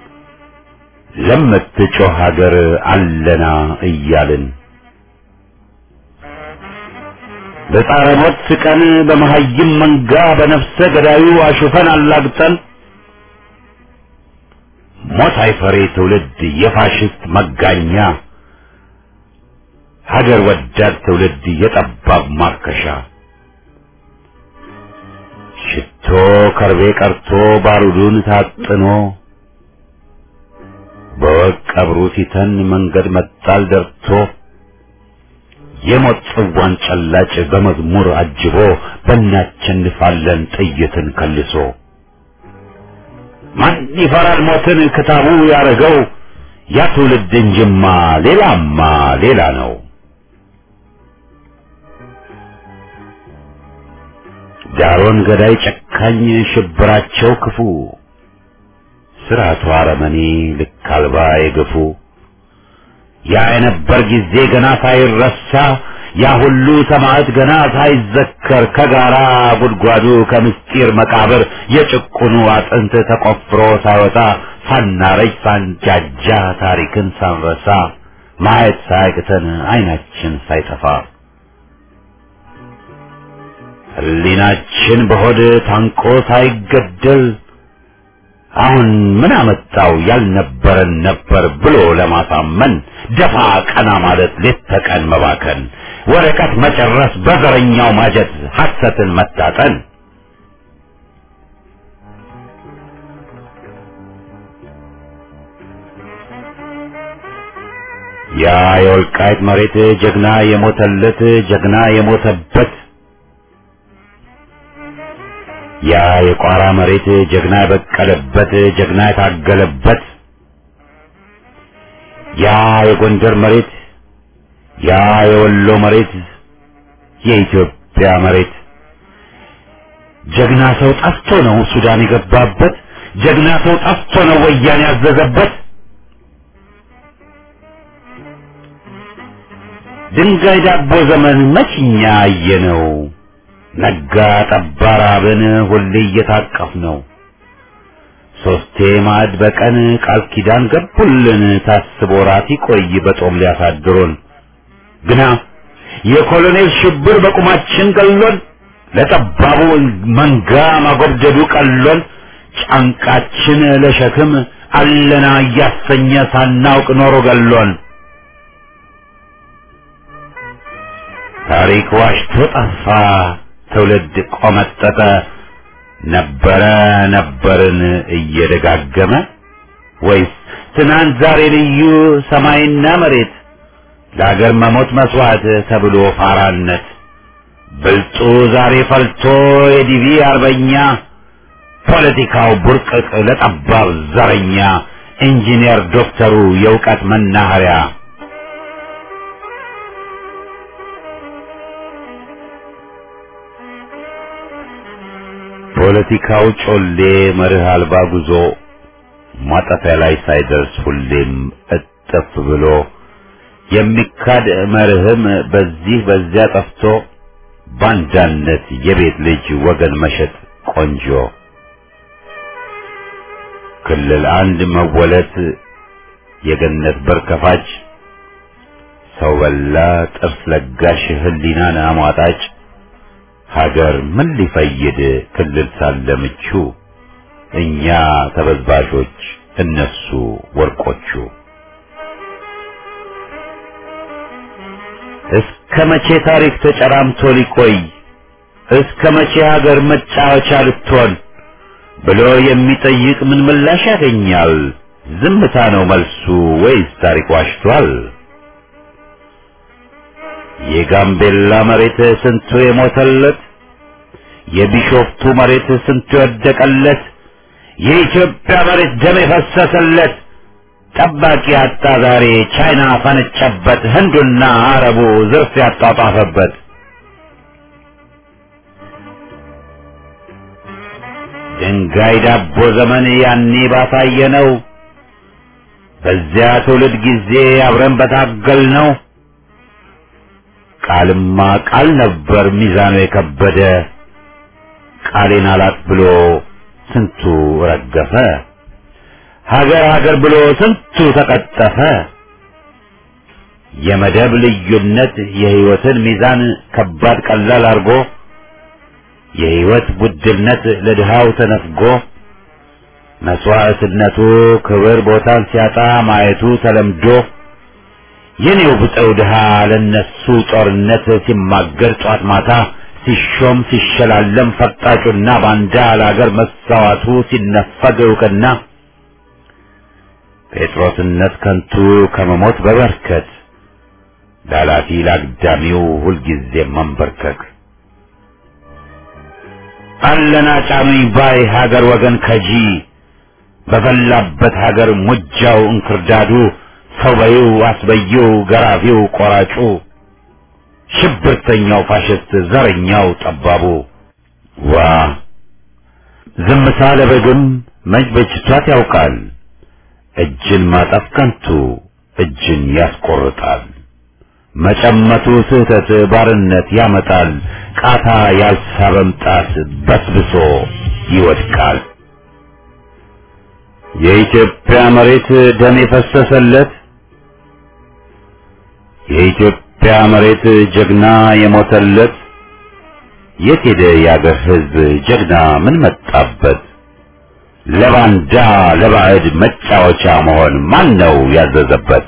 Speaker 1: ለምትጮህ ሀገር አለና እያልን በጣረ ሞት ስቀን በመሀይም መንጋ በነፍሰ ገዳዩ አሹፈን አላግጠን ሞት አይፈሬ ትውልድ የፋሽስት መጋኛ ሀገር ወዳድ ትውልድ የጠባብ ማርከሻ ሽቶ ከርቤ ቀርቶ ባሩዱን ታጥኖ በወቅ ቀብሩ ሲተን መንገድ መጣል ደርቶ የሞት ጽዋን ጨላጭ በመዝሙር አጅቦ በእናቸንፋለን ጥይትን ከልሶ ማን ይፈራል ሞትን ክታቡ ያረገው ያ ትውልድ እንጅማ ሌላማ ሌላ ነው። ዳሮን ገዳይ ጨካኝ ሽብራቸው ክፉ ስርዓቱ አረመኔ ልክ አልባ የገፉ ያ የነበር ጊዜ ገና ሳይረሳ ያ ሁሉ ሰማዕት ገና ሳይዘከር ከጋራ ጉድጓዱ ከምስጢር መቃብር የጭቁኑ አጥንት ተቆፍሮ ሳይወጣ ሳናረጅ ሳንጃጃ ታሪክን ሳንረሳ ማየት ሳያቅተን አይናችን ሳይጠፋ ሕሊናችን በሆድ ታንቆ ሳይገደል አሁን ምን አመጣው ያልነበረን ነበር ብሎ ለማሳመን ደፋ ቀና ማለት ሌት ተቀን መባከን ወረቀት መጨረስ በዘረኛው ማጀት ሐሰትን መታጠን ያ የወልቃይት መሬት ጀግና የሞተለት ጀግና የሞተበት ያ የቋራ መሬት ጀግና የበቀለበት ጀግና የታገለበት ያ የጎንደር መሬት ያ የወሎ መሬት የኢትዮጵያ መሬት ጀግና ሰው ጠፍቶ ነው ሱዳን የገባበት ጀግና ሰው ጠፍቶ ነው ወያኔ ያዘዘበት ድንጋይ ዳቦ ዘመን መችኛ አየነው ነጋ ጠባ ራብን ሁሌ እየታቀፍ ነው ሶስቴ ማዕድ በቀን ቃል ኪዳን ገቡልን ታስቦ ራት ይቆይ በጦም ሊያሳድሩን ግና የኮሎኔል ሽብር በቁማችን ገሎን ለጠባቡ መንጋ ማጎብደዱ ቀሎን ጫንቃችን ለሸክም አለና እያሰኘ ሳናውቅ ኖሮ ገሎን ታሪክ ዋሽቶ ጠፋ ትውልድ ቆመጠጠ ነበረ ነበርን እየደጋገመ ወይስ ትናንት ዛሬ ልዩ ሰማይና መሬት ለአገር መሞት መስዋዕት ተብሎ ፋራነት ብልጡ ዛሬ ፈልቶ የዲቪ አርበኛ ፖለቲካው ቡርቅቅ ለጠባብ ዘረኛ ኢንጂነር ዶክተሩ የእውቀት መናኸሪያ ፖለቲካው ጮሌ መርህ አልባ ጉዞ ማጠፊያ ላይ ሳይደርስ ሁሌም እጥፍ ብሎ የሚካድ መርህም በዚህ በዚያ ጠፍቶ ባንዳነት የቤት ልጅ ወገን መሸጥ ቆንጆ ክልል አንድ መወለት የገነት በር ከፋች ሰው በላ ጥርስ ለጋሽ ህሊናን አሟጣጭ ሀገር ምን ሊፈይድ ክልል ሳለ ምቹ እኛ ተበዝባዦች እነሱ ወርቆቹ እስከ መቼ ታሪክ ተጨራምቶ ሊቆይ እስከ መቼ ሀገር መጫወቻ ልትሆን ብሎ የሚጠይቅ ምን ምላሽ ያገኛል? ዝምታ ነው መልሱ ወይስ ታሪክ ዋሽቷል? የጋምቤላ መሬት ስንቱ የሞተለት፣ የቢሾፍቱ መሬት ስንቱ የወደቀለት፣ የኢትዮጵያ መሬት ደም የፈሰሰለት ጠባቂ አጣ ዛሬ ቻይና ፈነጨበት፣ ህንዱና አረቡ ዝርፍ ያጧጧፈበት። ድንጋይ ዳቦ ዘመን ያኔ ባሳየ ነው። በዚያ ትውልድ ጊዜ አብረን በታገል ነው። ቃልማ ቃል ነበር ሚዛኑ የከበደ ቃሌን አላት ብሎ ስንቱ ረገፈ። ሀገር ሀገር ብሎ ስንቱ ተቀጠፈ። የመደብ ልዩነት የህይወትን ሚዛን ከባድ ቀላል አርጎ የህይወት ውድነት ለድሃው ተነፍጎ መስዋዕትነቱ ክብር ቦታን ሲያጣ ማየቱ ተለምዶ የኔው ብጠው ድሃ ለነሱ ጦርነት ሲማገር ጧት ማታ ሲሾም ሲሸላለም ፈጣጩና ባንዳ ለአገር መሳዋቱ ሲነፈግ እውቅና ጴጥሮስነት ከንቱ ከመሞት በበርከት ላላፊ ላግዳሚው ሁልጊዜ መንበርከክ አለና ጫኑኝ ባይ ሀገር ወገን ከጂ በፈላበት ሀገር ሙጃው እንክርዳዱ ሰው በይው አስበይው ገራፊው ቆራጩ ሽብርተኛው ፋሽስት ዘረኛው ጠባቡ ዋ ዝምታ ለበግም መች በጅቷት ያውቃል እጅን ማጠፍ ከንቱ እጅን ያስቆርጣል መጨመቱ ስህተት ባርነት ያመጣል ቃታ ያልሳበም ጣት በስብሶ ይወድቃል የኢትዮጵያ መሬት ደም የፈሰሰለት የኢትዮጵያ መሬት ጀግና የሞተለት የት ሄደ የአገር ሕዝብ ጀግና ምን መጣበት? ለባንዳ ለባዕድ መጫወቻ መሆን ማን ነው ያዘዘበት?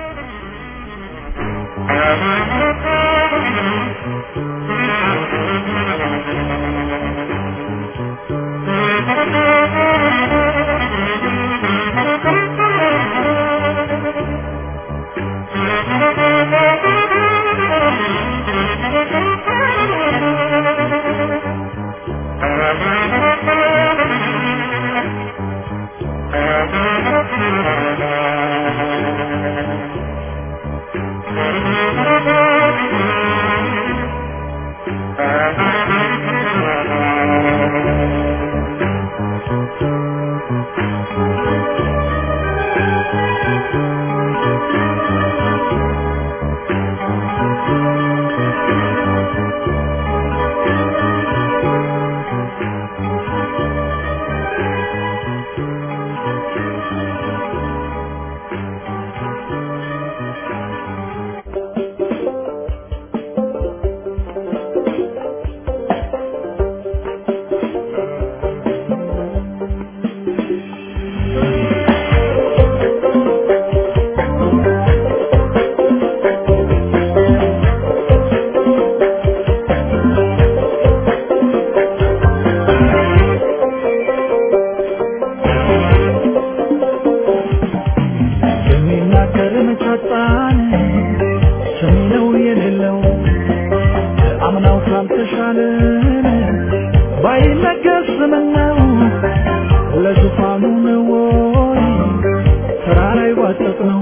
Speaker 6: የሚናገር መጫጣን ሰሚ ነው የሌለው አምናው ካልተሻለን ባይነገር ስምን ነው ለዙፋኑ ነው ወይ ተራራ ይዋጠጥ ነው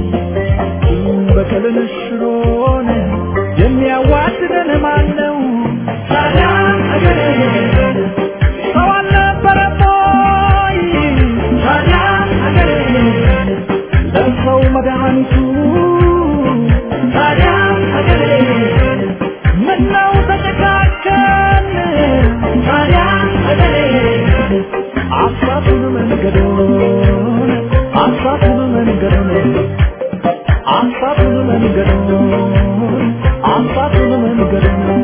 Speaker 6: በቀልን ሽሮን የሚያዋድደን ማን ነው ታዲያ አገሬ ሰው አልነበረም ወይ ታዲያ አገሬ ለሰው መድኃኒቱ ታዲያ ሀገሬ ምነው ተጨካከን ታዲያ ሀገሬ አሳቱን መንገዱን አሳቱን መንገዱን አሳቱን መንገዱን አሳቱን መንገዱን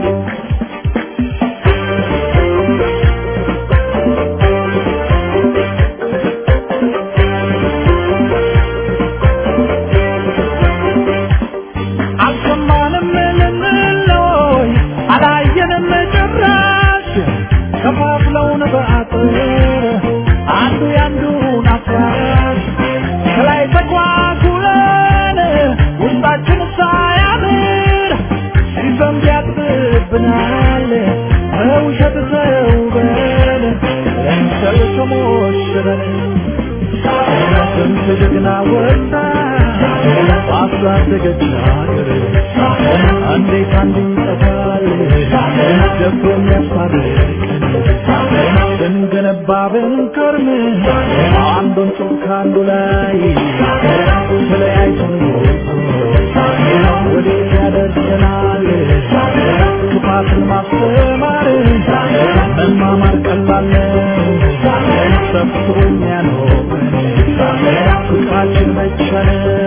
Speaker 6: አልሰማንም ልንለይ አላየንም ጭራሽ ከፋፍለውን በአጥር አንዱ ያንዱን አፍራሽ ከላይ ተጓጉለን ውስጣችን ሳያምር ሲዘንብ ያጥብብናል በውሸት ተውበን ለምሰል ተሞሽረን ስንት ጀግና ወጣ በአስራደገች ሀገር እንዴት አንዱ ይጠፋል ደፍሮ የሚያስታርቀን ስንገነባ ብንከርም አንዱን ጡብ ከአንዱ ላይ ተለያይተን ወዴት ያደርሰናል ክፋትን ማስተማር መማማር ቀላል ነው ሰብስቦ የሚያኖረን ፍቅራችን መቻለን